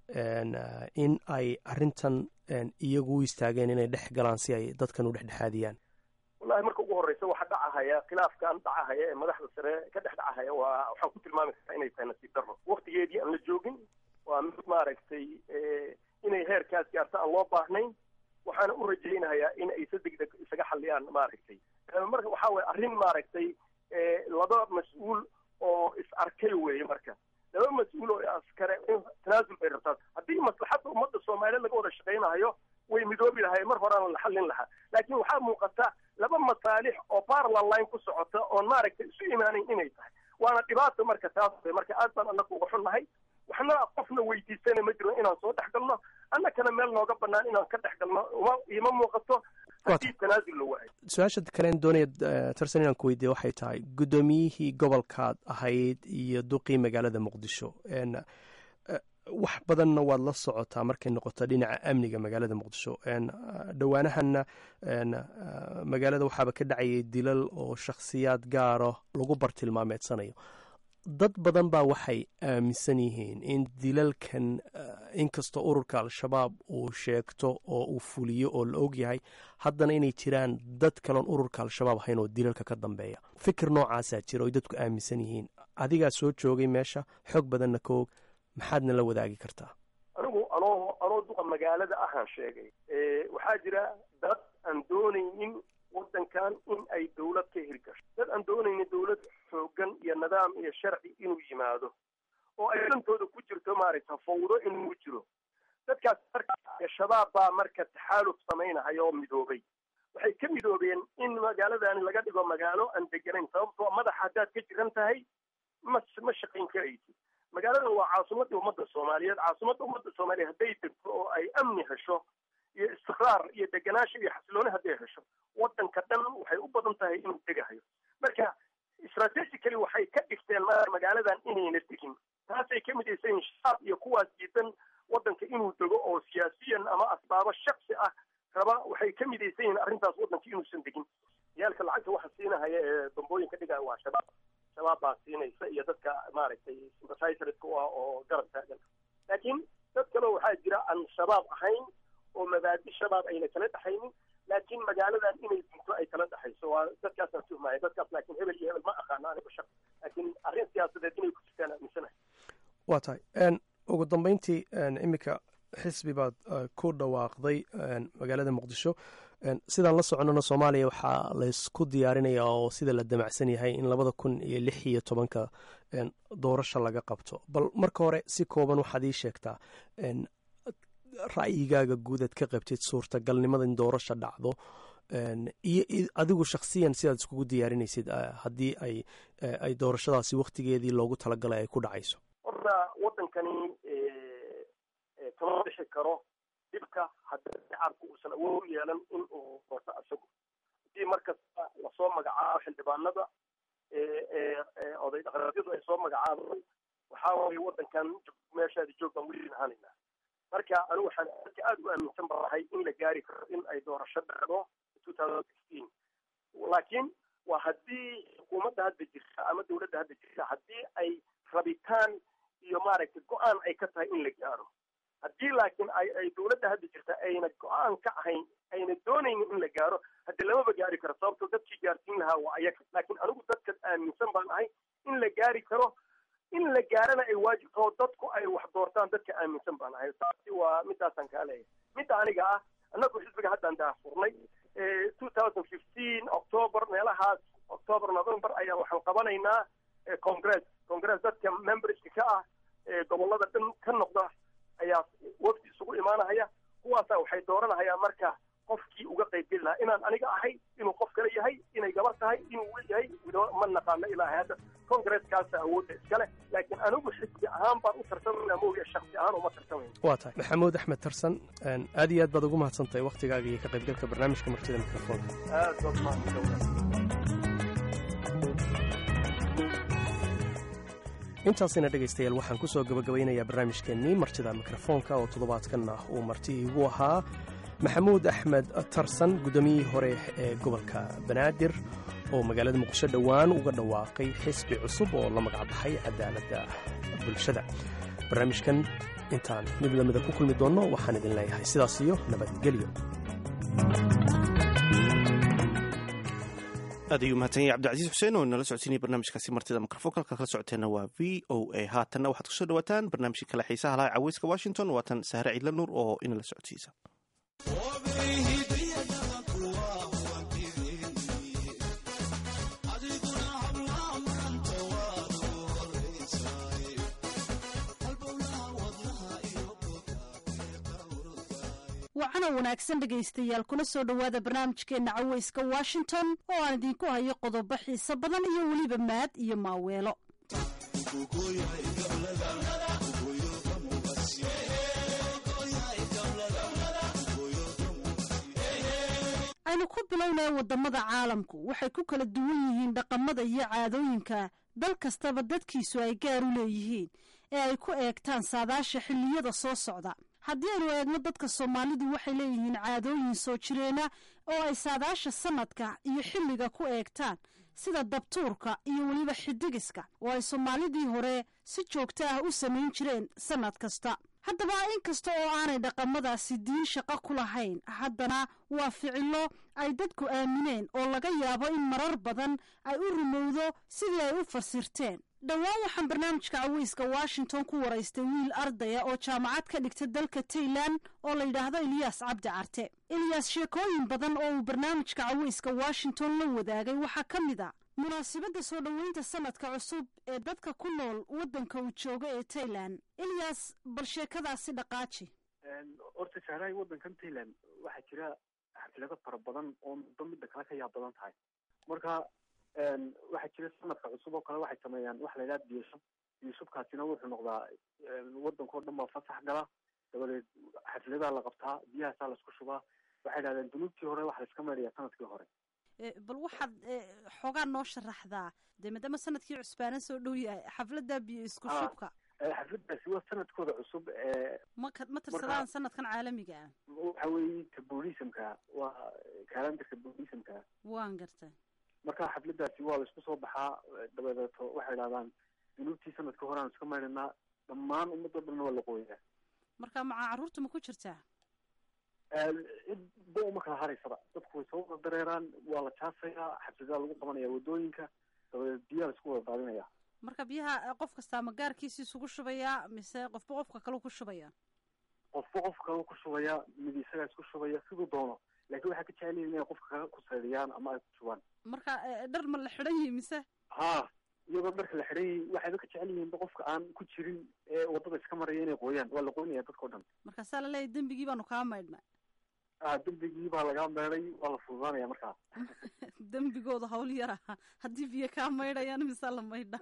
in ay arintan iyagu u istaageen inay dhex galaan si ay dadkan u dhexdhexaadiyaan wallahi marka ugu horreysa waxa dhacahaya khilaafkan dhacahaya ee madaxda sare ka dhex dhacahaya waa waxaan ku tilmaami kartaa inay tahay nasiib darro waktigeedii aan la joogin waa mid maaragtay inay heerkaas gaarto aan loo baahnayn waxaana u rajaynayaa in ay si degdeg isaga xalliyaan maaragtay marka waxaa weye arrin maaragtay laba mas-uul oo is arkay weeye marka laba mas-uul oo askare tanaasul bay rabtaa haddii maslaxadda ummadda soomaaliyeed laga wada shaqaynayo way midoobi lahay mar horeana la xallin lahaa laakiin waxaa muuqata laba masaalix oo parallel line ku socota oon maaragtay isu imaanayn inay tahay waana dhibaata marka taas marka aad baan annaga uga xunnahay waxna qofna weydiisana ma jiro inaan soo dhex galno annakana meel nooga banaan inaan ka dhex galno ima muuqato haddii tanaasul la waayo su-aasha kalen doonaya tarsan inaan ku weydiiya waxay tahay guddoomiyihii gobolkaad ahayd iyo duqii magaalada muqdisho wax badanna waad la socotaa markay noqoto dhinaca amniga magaalada muqdisho dhowaanahanna magaalada waxaaba ka dhacayay dilal oo shakhsiyaad gaara lagu bartilmaameedsanayo dad badan baa waxay aaminsan yihiin in dilalkan inkastoo ururka al-shabaab uu sheegto oo uu fuliyo oo la ogyahay haddana inay jiraan dad kaloon ururka al-shabaab ahayn oo dilalka ka dambeeya fikir noocaasaa jira oy dadku aaminsan yihiin adigaa soo joogay meesha xoog badanna ka og maxaadna la wadaagi kartaa anigu anoo anoo duqa magaalada ahaan sheegay waxaa jira dad aan doonaynin waddankan in ay dawlad ka hirgasho dad aan doonaynin dawlad xoogan iyo nidaam iyo sharci inuu yimaado oo ay dantooda ku jirto maaragta fawdo inuu jiro dadkaas marka shabaab baa marka taxaaluf samaynahaya oo midoobay waxay ka midoobeen in magaaladan laga dhigo magaalo aan deganayn sababtoo madaxa haddaad ka jiran tahay ma ma shaqayn karaysid magaaladan waa caasimadda ummadda soomaaliyeed caasimadda ummadda soomaaliyeed hadday degto oo ay amni hesho iyo istiqraar iyo deganaansho iyo xasilooni hadday hesho waddanka dhan waxay u badan tahay inuu degahayo marka strategically waxay ka dhigteen magaaladan inayna degin taasay ka midaysan yihin shabaab iyo kuwaas diidan waddanka inuu dego oo siyaasiyan ama asbaabo shaksi ah raba waxay ka midaysan yihiin arrintaas waddanka inuusan degin yaalka lacagta waxa siinahaya ee bambooyinka dhigaya waa shabaab shabaab baa siinaysa iyo dadka maaragtay sympathizerska u ah oo garab taagan laakiin dad kaleo waxaa jira aan shabaab ahayn oo mabaadi shabaab ayna kala dhexaynin laakiin magaaladan inay dunto ay kala dhexayso waa dadkaasaan tuhmaya dadkaas laakiin hebel iyo hebel ma aqaano aniga shaq laakiin arrin siyaasadeed inay ku jirtaan aaminsanahay waa tahay ugu dambeyntii iminka xisbi baad ku dhawaaqday magaalada muqdisho sidaan la soconana soomaaliya waxaa laysku diyaarinaya oo sida la damacsan yahay in labada kun iyo lix iyo tobanka doorasho laga qabto bal marka hore si kooban waxaad ii sheegtaa ra'yigaaga guud aad ka qabtid suurtagalnimada in doorasho dhacdo iyo adigu shakhsiyan sidaad iskugu diyaarinaysid haddii ay ay doorashadaasi waktigeedii loogu talagalay ay ku dhacayso horta waddankani kama bixi karo dhibka haddii shacabku uusan awood u yeelan in uu doorto isagu haddii markasta lasoo magacaabo xildhibaanada oday dhaqameedyadu ay soo magacaabaan waxaa waaye waddankan meeshaadi joog baan weli ahaanaynaa marka anigu waxaan dadka aada u aaminsan banahay in la gaari karo in ay doorasho dhacdo laakiin waa haddii xukuumadda hadda jirta ama dawladda hadda jirta haddii ay rabitaan iyo maaragtay go-aan ay ka tahay in la gaaro haddii laakiin ay ay dawladda hadda jirta ayna go-aan ka ahayn ayna doonaynin in la gaaro hadde lamaba gaari karo sababtoo dadkii gaarsiin lahaa waa ayaga laakiin anigu dadka aaminsan baan ahay in la gaari karo in la gaarana ay waajib taho dadku ay wax doortaan dadka aaminsan baan ahay taasi waa midaasaan kaa leeyahay midda aniga ah annagu xisbiga haddaan daahfurnay two thousand fifteen october meelahaas october november ayaan waxaan qabanaynaa congress congress dadka memberska ka ah gobollada dhan ka noqda ayaa wafdi isugu imaanahaya kuwaasaa waxay dooranahayaan marka qofkii uga qaybgeli lahaa inaan aniga ahay inuu qof kale yahay inay gabar tahay inuu wel yahay ma naqaano ilaahay hadda congresskaasa awoodda iskale laakiin anigu xisbi ahaan baan u tartamayna mooya shaksi ahaan uma tartamayn waa tahay maxamuud axmed tarsan aad iyo aad baad ugu mahadsantahay waktigaaga iyo ka qaybgalka barnaamijka martida mikrofoonka aad baad mahadsantahay intaasina dhegaystayaal waxaan ku soo gabagabaynayaa barnaamijkeennii martida mikrofoonka oo toddobaadkan ah uu marti iigu ahaa maxamuud axmed tarsan guddoomiyihii hore ee gobolka banaadir oo magaalada muqdisho dhowaan uga dhawaaqay xisbi cusub oo la magacbaxay cadaaladda bulshada barnaamijkan intaan mid lamida ku kulmi doonno waxaan idin leeyahay sidaas iyo nabadgelyo aad ayuu mahadsan yahay cabdicasiis xuseen oo nala socodsiinaya barnaamijkaasi martida mikrofoonka halka kala socoteenna waa v o a haatanna waxaad kusoo dhawaataan barnaamijka kale xiisaha laha caweyska washington waatan sahre ciidla nuur oo inala socodsiisa wacana wanaagsan dhegaystayaal kuna soo dhowaada barnaamijkeenna caweyska washington oo aan idinku hayo qodobo xiiso badan iyo weliba maad iyo maaweelo aynu ku bilownaya waddamada caalamku waxay ku kala duwan yihiin dhaqamada iyo caadooyinka dal kastaba dadkiisu ay gaar u leeyihiin ee ay ku eegtaan saadaasha xilliyada soo socda haddii aynu eegno dadka soomaalidu waxay leeyihiin caadooyin soo jireena oo ay saadaasha sanadka iyo xilliga ku eegtaan sida dabtuurka iyo weliba xidigiska oo ay soomaalidii hore si joogto ah u samayn jireen sanad kasta haddaba inkasta oo aanay dhaqamadaasi diin shaqo ku lahayn haddana waa ficilo ay dadku aamineen oo laga yaabo in marar badan ay u rumowdo sidii ay u fasirteen dhowaan waxaan barnaamijka caweyska washington ku waraystay wiil ardaya oo jaamacad ka dhigta dalka tailan oo la yidhaahdo eliyaas cabdi carte eliyaas sheekooyin badan oo uu barnaamijka caweyska washington la wadaagay waxaa ka mid a munaasibadda soo dhoweynta sanadka cusub ee dadka ku nool waddanka uu joogo ee tailan eliyaas bal sheekadaasi dhaqaaji horta sahrahay waddankan tailan waxaa jira xaflado fara badan oo midba midda kale ka yaab badan tahay marka waxaa jira sanadka cusub oo kale waxay sameeyaan waxa la yidhaha biyashub biyashubkaasina wuxuu noqdaa waddankao dhan baa fasax gala dabadeed xafladaa la qabtaa biyahaasaa laisku shubaa waxay dhahdeen dunuubtii hore waxa laiska maydhaya sanadkii hore bal waxaad xoogaa noo sharaxdaa dee maadaama sanadkii cusbaana soo dhow yahay xafladda biyo isku shubka xafladaasi waa sanadkooda cusub ee ma ma tirsadaan sanadkan caalamiga ah waxa weeye ka buddhismka waa kalandarka buddhismka waan gartay marka xafladaasi waa la isku soo baxaa dabadeeto waxay dhahdaan dunuubtii sanadka hore aan iska maydhanaa dhammaan ummadoo dhanna waa la qooyaa marka macaa carruurta ma ku jirtaa cid ba uma kala haraysaba dadku way soo wada dareeraan waa la jaasayaa xafladaa lagu qabanaya wadooyinka dabadeed biyaha la isku wada daadinaya marka biyaha qof kastaa ma gaarkiisa isugu shubayaa mise qofba qofka kale ku shubaya qofba qof kale ku shubaya mid isagaa isku shubaya siduu doono laakiin waxay ka jecel yihin inay qofka kale ku saydiyaan ama ay ku shubaan marka dhar ma la xidhan yihi mise ha iyadoo dharka la xidhan yihi waxayba ka jecel yihiinba qofka aan ku jirin ee wadada iska maraya inay qooyaan waa la qoynaya dadkao dhan markaasaa la leeyahy dembigii baanu kaa maydhnay a dembigii baa lagaa meeday waa la fududaanaya markaa dembigooda hawl yar aha haddii biyo kaa maydhayaan mise la maydha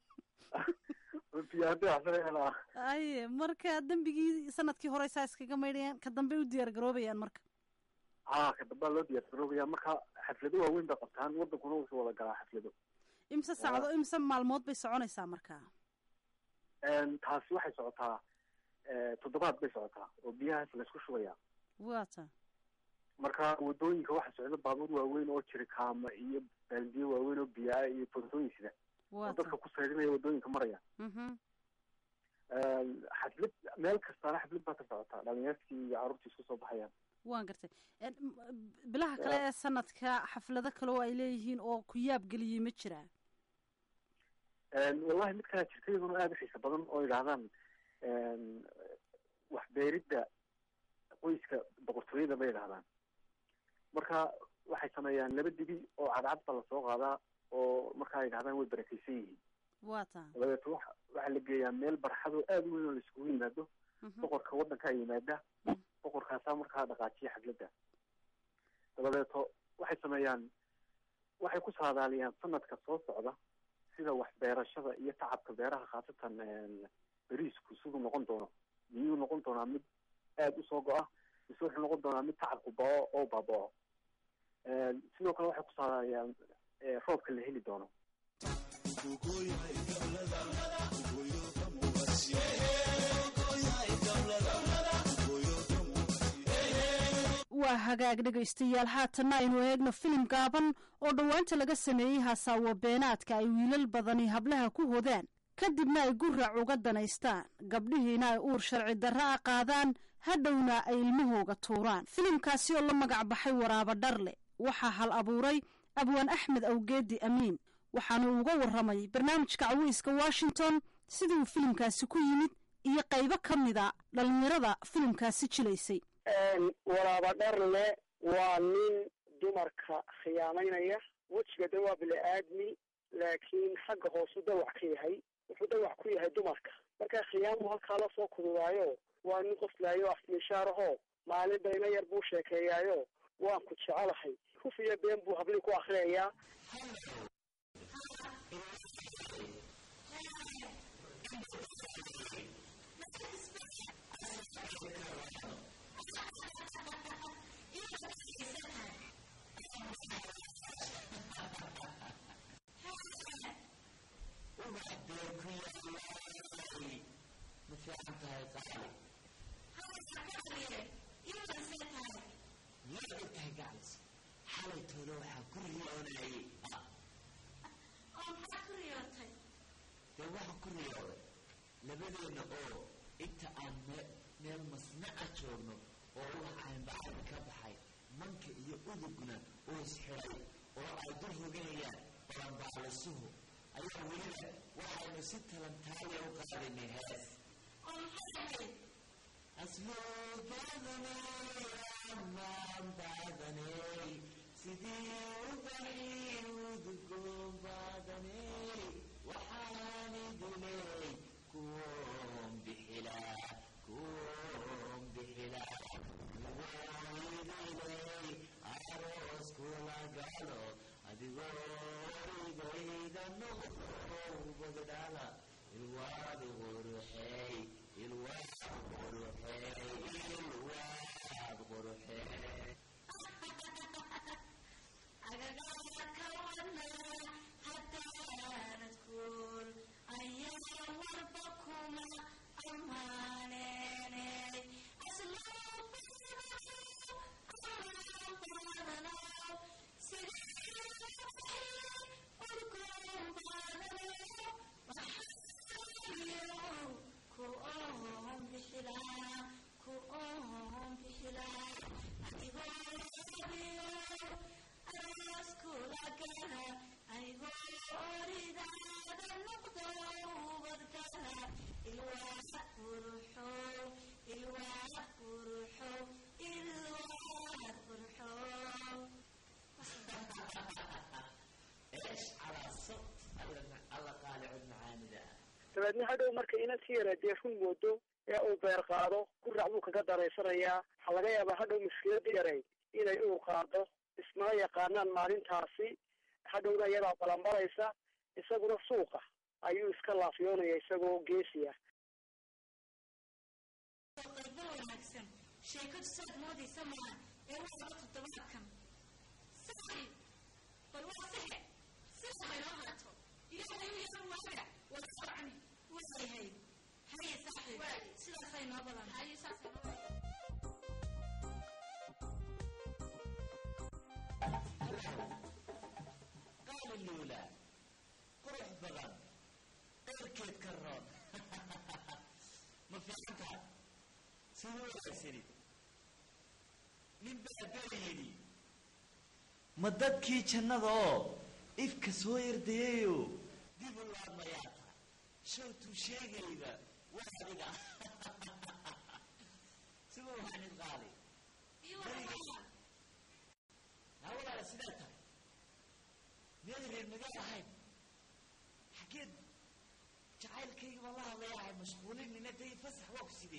biyo haddii waxsanayaan aye marka dembigii sanadkii hore saa iskaga maydhayaan ka dambe u diyaar garoobayaan marka ha ka dambaa loo diyaar garoobaya marka xaflado waaweyn bay qabtaan wadankuna wuxuu wada galaa xaflado imse sacdo imse maalmood bay soconaysaa marka taasi waxay socotaa toddobaad bay socotaa oo biyahaas laisku shubaya wata marka wadooyinka waxa socda baabuur waaweyn oo jirikaama iyo baaldiyo waaweyn oo biyaa iyo fontooyin sida oo dadka ku saydinaya wadooyinka maraya xaflad meel kastaana xaflad baa ka socotaa dhalinyartii iyo carruurtii isku soo baxayaan waan gartay bilaha kale ee sanadka xaflado kale oo ay leeyihiin oo ku yaab geliyey ma jiraa wallahi mid kalaa jirta iyaduna aada u xiisa badan oo yidhaahdaan waxbeeridda qoyska boqortooyada bay yidhahdaan marka waxay sameeyaan laba dibi oo cadcad baa lasoo qaadaa oo markaa yidhahdaan way barakeysan yihiin wata dabadeeto wa waxaa la geeyaa meel barxadoo aada u weyn oo laiskugu yimaado boqorka waddankaa yimaada boqorkaasaa markaa dhaqaajiya xafladda dabadeeto waxay sameeyaan waxay ku saadaaliyaan sanadka soo socda sida waxbeerashada iyo tacabka beeraha khaasatan beriisku siduu noqon doono miyuu noqon doonaa mid aada usoo go-a mise wuxuu noqon doonaa mid tacabku bao oo baabao sidoo kale waxay ku saadaaliyaan roobka la heli doono waa hagaag dhegaystayaal haatanna aynu eegno filim gaaban oo dhowaanta laga sameeyey hasaawo beenaadka ay wiilal badani hablaha ku hodaan kadibna ay gurac uga danaystaan gabdhihiina ay uur sharci darra a qaadaan hadhowna ay ilmahooga tuuraan filimkaasi oo la magac baxay waraaba dharle waxaa hal abuuray abwaan axmed awgeedi amiin waxaanu uga warramay barnaamijka caweyska washington sidii uu filimkaasi ku yimid iyo qaybo ka mida dhallinyarada filimkaasi jilaysay waraaba dharle waa nin dumarka khiyaamaynaya wejiga de waa bili-aadmi laakiin xagga hoosu dawac ka yahay wuxuu dawac ku yahay dumarka marka khiyaamu halkaa la soo kududaayo waa nin qoslaayo afmishaaraho maalin bayna yar buu sheekeeyaayo waan ku jecelahay huf iyo been buu hablii ku akriyayaa labadeenna oo inta aan meel masnaca joogno oo wax aanbacada ka baxay manka iyo udugna oo isxiray oo ay dul roganayaan balanbaalisuhu ayaa weliba waxaynu si talantaaliya u qaadinay hees asluubadaney amaan baadaney sidii ubaxii udugoon baadaney waxaani dilay kuwoon bixilaa kuwoon bixilaa iwoidilay aroos kula galo adigoo igayda noqow bagdhala ilwaad quruxey ilwaad quruxey ilwaad quruxey dabeedna hadhow marka inan si yara dee run moodo ee uu beer qaado gurac buu kaga daraysanayaa waxaa laga yaabaa hadhow mushkilada yaray inay uu qaado ismana yaqaanaan maalintaasi hadhowna iyadaa balanbalaysa isaguna suuqa ayuu iska laafiyoonaya isagoo geesi ah qaybo wanaagsan sheekadu saad moodaysa maa ee waxaba toddobaadkan saaxib bal waa sexe sida haynoo haato ilaahay u yaran waaga waa soconi waxay hayd haye saaxib sidaasay noo badan haye saasay noo badan qaali luula qurux badan qayrkeed ka roon ma fiicantaa sida wanaagsanid nin baa beri yidhi ma dadkii jannada oo ifka soo yardayayo dib u laabmayaa ta shawtuu sheegayba waa adiga sida waxaanid qaali hawalaala sidaa tahay miyaad reer magaal ahayn xageed jacaylkayga baan la hadlayahay mashquulin nina day fasax waa ku sidee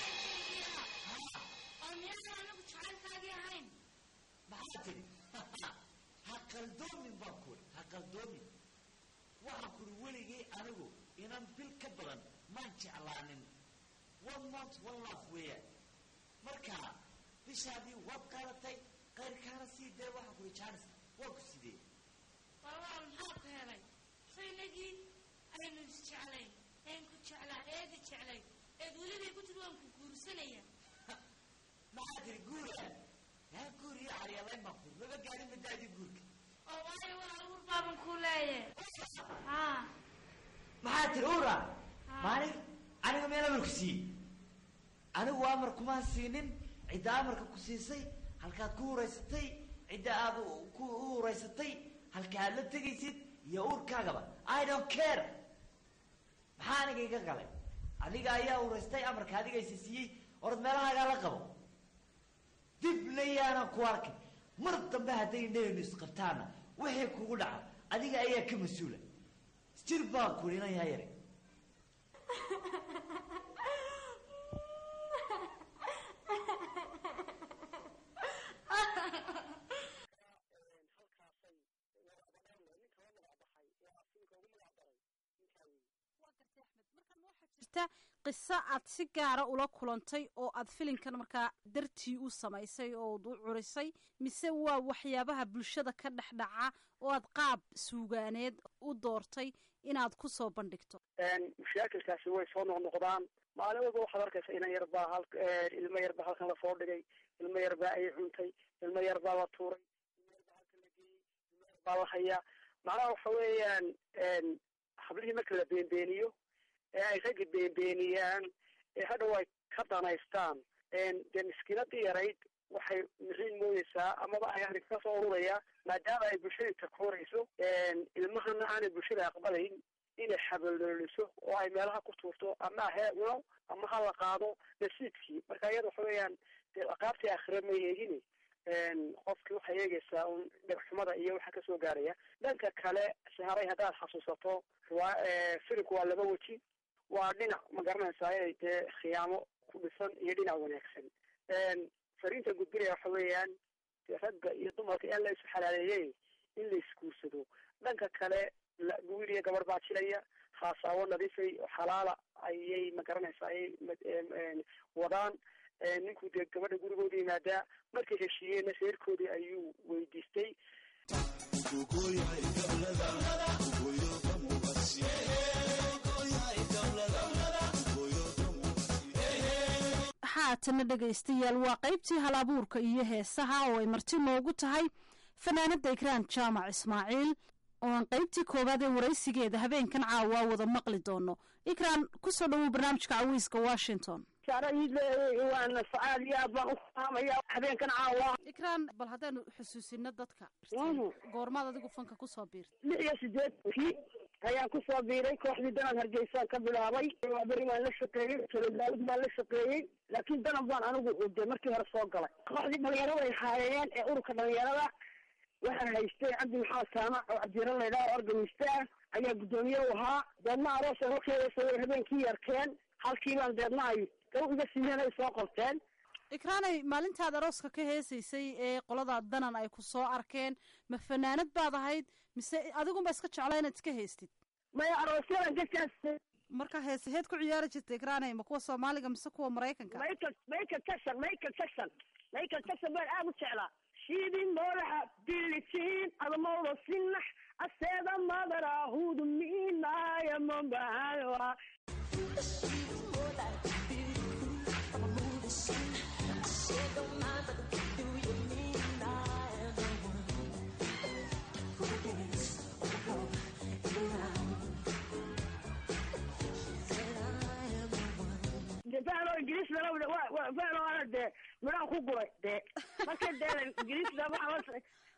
oo miyaan anagu jacaylkaagii ahayn maxaa tiri ha qaldoomin baan kuri ha qaldoomin waxaan kuri weligay anigu inan bil ka badan maan jeclaanin one month one love weeyaan marka bishaadii waad qaadatay qayrkaana sii dee waxaan kuri jaanis waa ku sidee walaal maxaa ku helay faynagii aynu isjeclayn een ku jeclaa eedi jeclay eed welibay ku tiri waan ku guursanaya maxaa tiri guura yaa guur iyo caryalayn baan kuri maba gaarin madaadii guurka oo waayo walaal ur baaban kuu leeyahay haa maxaa tiri ura maanig aniga meel amarku siiyey anigu amar kumaan siinin cidda amarka ku siisay halkaad ku huraysatay cidda aad ku huraysatay halka aad la tegaysid iyo uurkaagaba i don't care maxaa aniga iga galay adiga ayaa huraystay amarka adigaysa siiyey orad meelahaagaa la qabo dibna yaanan ku arkay mar dambe hadday neenu isqabtaana wixii kugu dhaca adiga ayaa ka mas-uula jir baan kuri inan yaa yare halkaasay wadaadadheerle ninka la magac baxay ee asinka ugu magac daray ninkaa weeye waa gartay axmed markan waxaa jirta qiso aad si gaara ula kulantay oo aad filinkan markaa dartii u samaysay oo u curisay mise waa waxyaabaha bulshada ka dhex dhaca oo aad qaab suugaaneed u doortay inaad ku soo bandhigto mashaakilkaasi way soo noqnoqdaan maalin walba waxaad arkaysa inan yar baa hal ilmo yar baa halkan lasoo dhigay ilmo yar baa ay cuntay ilmo yar baa la tuuray ilmo yar baa halkan la geeyey ilmo yar baa la hayaa macnaha waxa weeyaan hablihii marka la beenbeeniyo ee ay raggi beenbeeniyaan ee hadhow ay ka danaystaan dee miskiinadii yarayd waxay mixiin moodeysaa amaba ay arrin ka soo ururaya maadaama ay bulshadii takoorayso ilmahana aanay bulshada aqbalayn inay xabalooliso oo ay meelaha ku tuurto ama hee cuno ama ha la qaado nasiibkii marka iyada waxa weeyaan dee aqaabtii aakhire ma eegini qofkii waxay eegaysaa un dhegxumada iyo waxa kasoo gaaraya dhanka kale saharay haddaad xasuusato waa filimku waa laba weji waa dhinac ma garanaysaa inay dee khiyaamo ku dhisan iyo dhinac wanaagsan fariinta gudbinaya waxa weeyaan dee ragga iyo dumarka in la isu xalaaleeyey in la isguursado dhanka kale wiil iyo gabar baa jilaya haasaawo nadiifay oo xalaala ayay ma garanaysaa ayay wadaan ninkuu dee gabadha gurigooda yimaadaa markay heshiiyeenna reerkoodii ayuu weydiistay haatana dhegaystayaal waa qaybtii hal abuurka iyo heesaha oo ay marti noogu tahay fanaanada ikraan jaamac ismaaciil oo aan qaybtii koowaad ee waraysigeeda habeenkan caawa wada maqli doono ikraan kusoo dhawow barnaamijka cawiiska washington waana aad iyo aad baan ufahamaya habeenkan caawa ikraan bal haddaanu xusuusino dadka goormaad adigu fanka kusoo biirtay lix iyo sideedkii ayaan kusoo biiray kooxdii danan hargeysaan ka bilaabay beri baan la shaqeeyey solodaalid baan la shaqeeyey laakiin danan baan anigu de markii hore soo galay kooxdii dhalinyarada ay haayeen ee ururka dhalinyarada waxaa haystay cabdi maxamed saamac oo cabdiran laydhaha organista ah ayaa guddoomiye u ahaa deedna aroosa horkeedasa habeenkii yarkeen halkii baan deedna ay gaw iga siiyeen ay soo qorteen ikraanay maalintaad arooska ka heesaysay ee qoladaa danan ay ku soo arkeen ma fanaanad baad ahayd mise adigunba iska jeclaa inaad iska haystid maya aroosyadan ka kaastay marka heesaheed ku ciyaari jirta ikraanay ma kuwa soomaaliga mise kuwa maraykanka michael michael jackson michael jackson michael jackson baan aada u jeclaa sidii madaxa bilitiin adamowda sinax aseeda madarahudu miinaya mambahayoa fano ingiriis fano ana dee midhaan ku guray dee marka dee ingiriisda waxaa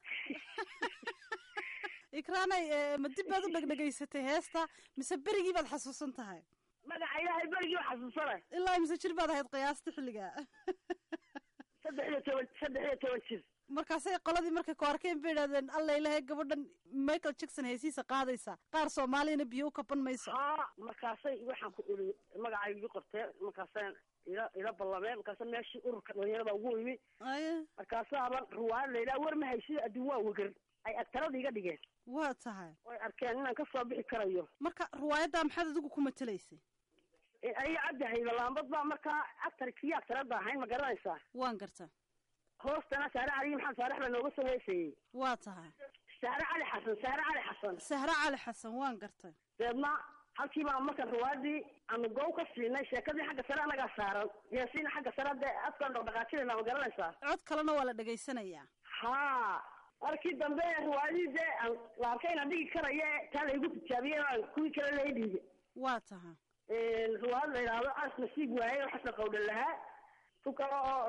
ikraanay ma dib baad u dhegdhegaysatay heesta mise berigii baad xasuusan tahay magaca ilaahay berigii waa xasuusanay ilaa mise jir baad ahayd qiyaasta xilliga saddex iyo toban saddex iyo toban jir markaasay qoladii markay ku arkeen bay idhahdeen alla ilahay gabadhan michael jackson heesiisa qaadaysa qaar soomaaliyana biyo u kaban mayso haa markaasay waxaan ku iri magacay igi qorteen markaasaan ila ila ballameen markaasa meeshii ururka dhalinyarada ugu imi markaasaaba ruwaayad layidhaha war ma haysida adduun waa wegar ay agtarada iga dhigeen waa tahay way arkeen inaan kasoo bixi karayo marka ruwaayaddaa maxaad adigu ku matelaysay aya cabdi haybalaambad baa markaa actarkii actarada ahayn ma garanaysaa waan garta hoostana saare cali maxamed saalex baa nooga soo heesayey waa tahay saare cali xasan saare cali xasan sahre cali xasan waan gartay deedna halkii baa marka ruwaadii aanu goow ka siinay sheekadii xagga sare anagaa saaran heesiina xagga sare dee afkaan dhaqdhaqaajinayna ma garanaysaa cod kalena waa la dhegaysanayaa haa markii dambe ruwaadii dee aan la arkay inaan dhigi karayo taa laygu tijaabiyey aan kuwii kale lay dhiibay waa tahay ruwaad la yidhaahdo as nasiib waaye oo xasan qawdhan lahaa tu kale oo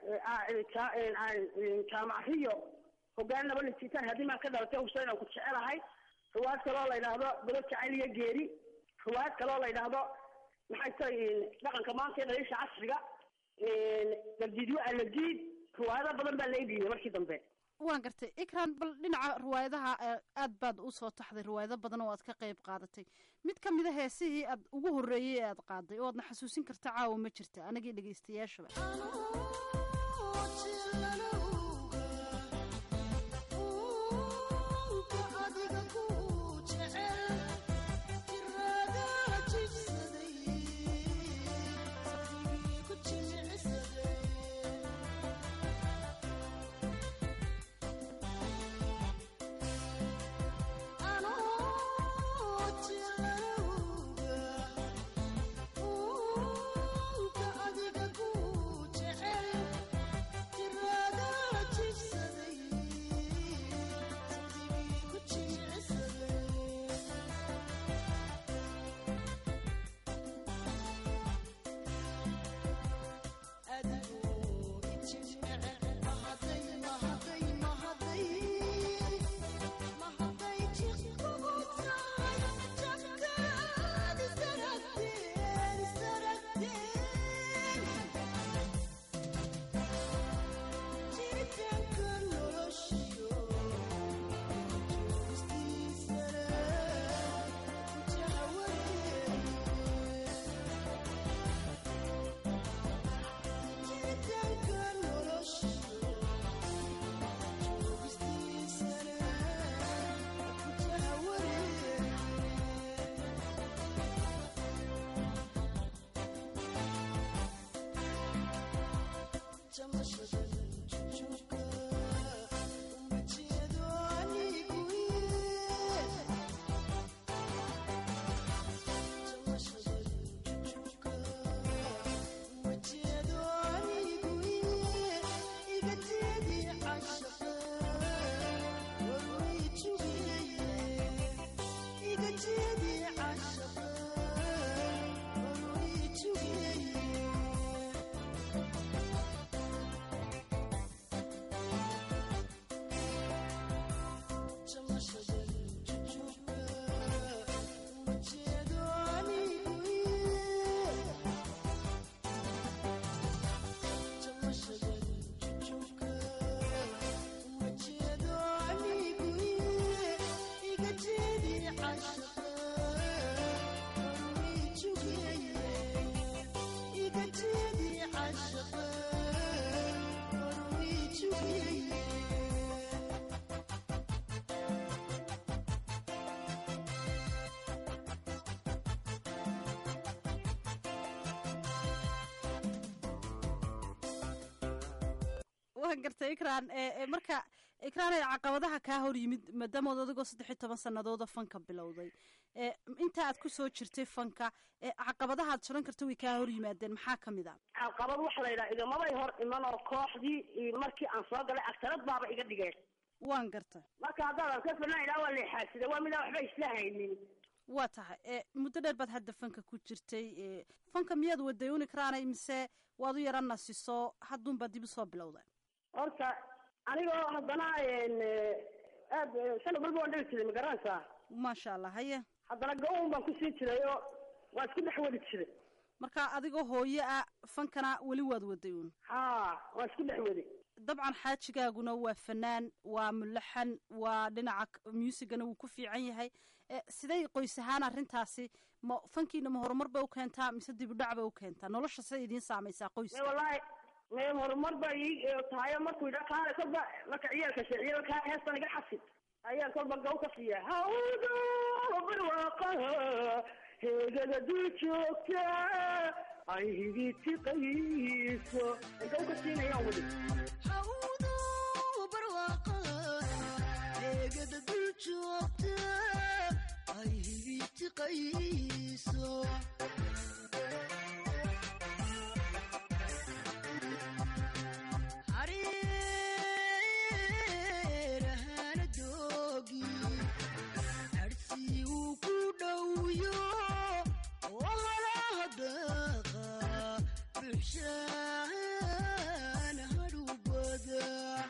jaamaciyo hogaan laba lijitaan haddii maan ka dhalatay huseyn aan ku jecelahay ruwaad kaloo la yidhaahdo balo jacayl iyo geeri ruwaad kaloo la yidhaahdo maxay tahay dhaqanka maanta ee dhaliisha casriga gardiidyo aladiid ruwaayado badan baa lay dhiibay markii dambe waan gartay ikran bal dhinaca riwaayadaha aad baad usoo taxday riwaayado badan oo aad ka qayb qaadatay mid ka mida heesihii aad ugu horreeyey ee aad qaaday oo aadna xasuusin karta caawa ma jirta anagii dhegaystayaashaba adiga ku jecel waan gartay ikraan marka ikraan ay caqabadaha kaa hor yimid maadaamood adigoo saddex iyo toban sanadooda fanka bilowday inta aad ku soo jirtay fanka caqabadahaad jiran karta way kaa hor yimaadeen maxaa kamid a caqabad waxa la yidhaha igamabay hor iman oo kooxdii markii aan soo galay agtarad baaba iga dhigeen waan gartay marka haddaadan ka filna ilaa waa leexaadsida waa midaan waxba isla haynin waa tahay muddo dheer baad hadda fanka ku jirtay fanka miyaad waday un ikraanay mise waad u yara nasiso hadduunbaa dib usoo bilowda horta anigoo haddana aad sanad walba waan dhegi jiray ma garanaysaa maasha allah haye haddana go-on baan kusii jiray oo waa isku dhex wadi jiray marka adigoo hooye ah fankana weli waad waday un ha waa isku dhex wadi dabcan xaajigaaguna waa fanaan waa mulaxan waa dhinaca muusigana wuu ku fiican yahay siday qoys ahaan arrintaasi ma fankiina ma horumar bay u keentaa mise dibudhac bay u keentaa nolosha siday idiin saamaysaa qoyska wallahi me horumar ba ii tahayo markuu yidha kaale kolba marka ciyaalka sheeciyo kaa heestan iga xasid ayaan kolba gaw ka siiya hawdo barwaaqaha heegada dul joogta ay higitiqayso gaw ka siinayaan weli hawdo barwaaqaha heegada dul joogta ay higitiqayso hareerahana doogi harsi uu ku dhowyo oo halaha daqa buxshaan hadhubada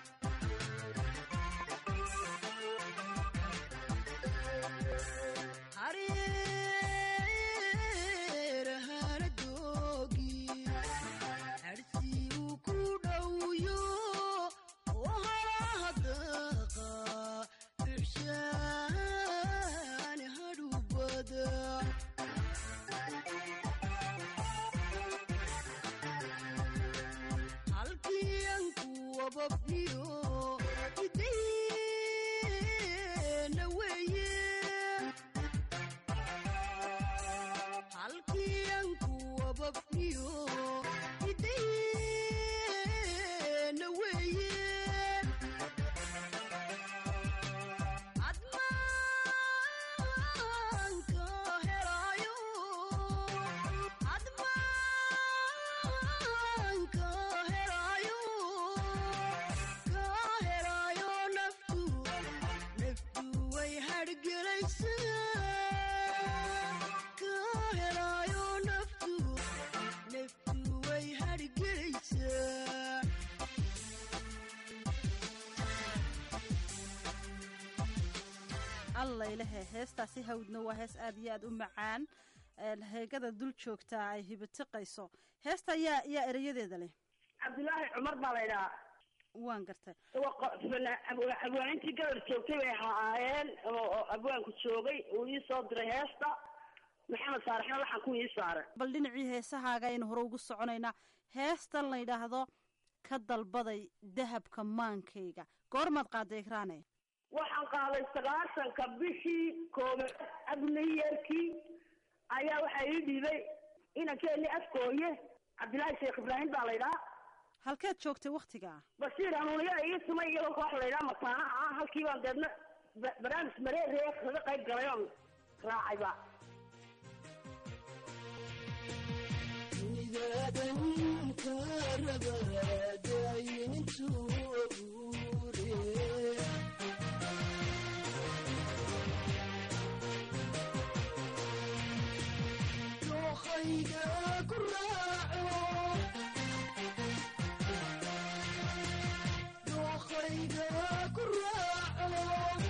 hareerahana doogi harsi uu ku dhowyo oo halaha daqa buxshaan hadhubada halkiyan kuwababniyo ideena weeye halkiyan kuwababniyo ideena weeye admaanka helaayo admaanka helaayo ka helaayo naftu naftu way hargelaysaa ka helaayo naftu naftu way hargelaysaa allaylehe heestaasi hawdna waa hees aad iyo aad u macaan heegada dul joogtaa ay hibitiqayso heesta yaa yaa erayadeeda leh cabdilaahi cumar baa la ydhahaa waan gartay abwaanintii gabar joogtay bay ahaayeen oo abwaanku joogay uu ii soo diray heesta maxamed saarexna laxanku ii saaray bal dhinacii heesahaaga aynu hore ugu soconaynaa heestan la yidhaahdo ka dalbaday dahabka maankayga goormaad qaaday ikraane waxaan qaaday sagaashanka bishii koobaad abniyerkii ayaa waxaa ii dhiibay inankeeni afkooye cabdilaahi sheekh ibraahim baa la ydhaha halkeed joogtay waktigaa bashiir hanuuniyaa ii sumay iyagoo koox la ydhaha mataanaha ah halkii baan deedna ba- barnaamij mareeree kaga qayb galay oon raacayba midaadanka rabadaayintuu abuure dookhayga ku raaco dookhayga ku raaco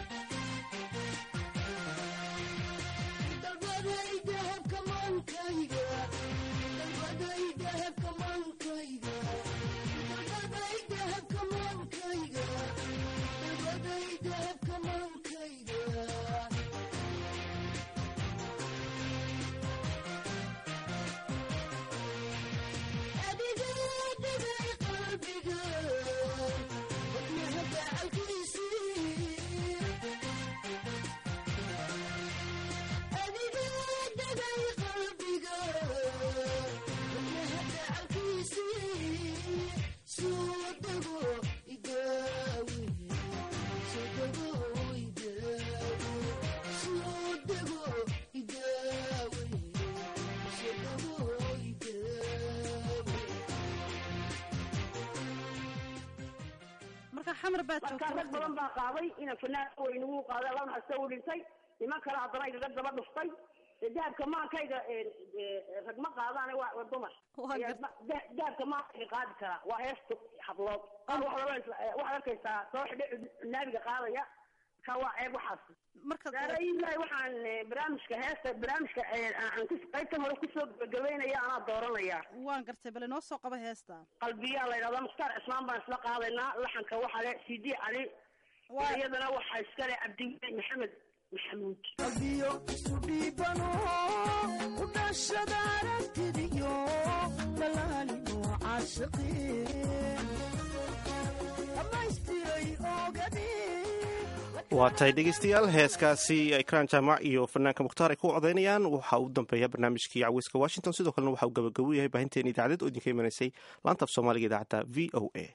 dalbaday dahabka maankayga dalbaday dahabka maankayga dalbaday dahabka maankayga dalbaday dahabka maankayga adiga dhigay qalbiga wadnaha gacalkiisii xamar baad marka joogtay rag badan baa qaaday ina fanaan weyn ugu qaaday laba hasta u dhintay niman kale haddana igaga daba dhuftay Ee, dahabka maankayga ee, ee, rag ma qaadaan waa waa dumar Ayaa ma- da- dahabka maankayga qaadi karaa waa heesta hablood Qaar waxaad oranaysaa- ee, waxaad arkaysaa soo xidhe naabiga qaadaya ka waa ceeb waxaas daarayilahi waxaan ee, barnaamijka heesta barnaamijka ee, aan kus- qaybtan hore kusoo gabagabeynaya anaa dooranaya waan gartay bale noo soo qaba heesta qalbiyaa la yidhahdaa mukhtaar cismaan baan isla qaadaynaa laxanka waxaa le c d cali iyadana waxaa iskale cabdiweli maxamed maxamuud qalbiyo isu dhiibano u dhashada aragtidiyo dalaalino caashiqeen dhammaystiray ogadii waa tahay dhegeystayaal heeskaasi ikraan jaamac iyo fanaanka mukhtaar ay ku codaynayaan waxaa u dambeeya barnaamijkii caweyska washington sidoo kalena waxa uu gabagabo yahay baahinteena idaacadeed oo idinka imanaysay laanta af soomaaliga idaacadda v o a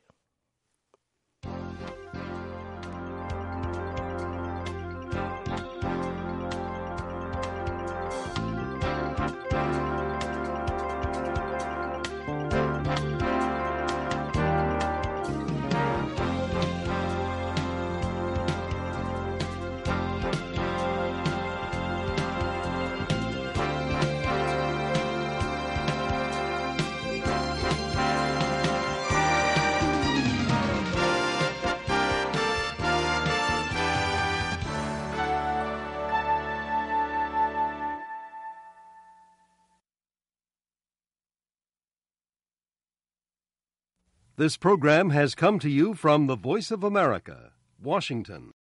This program has come to you from the Voice of America, Washington.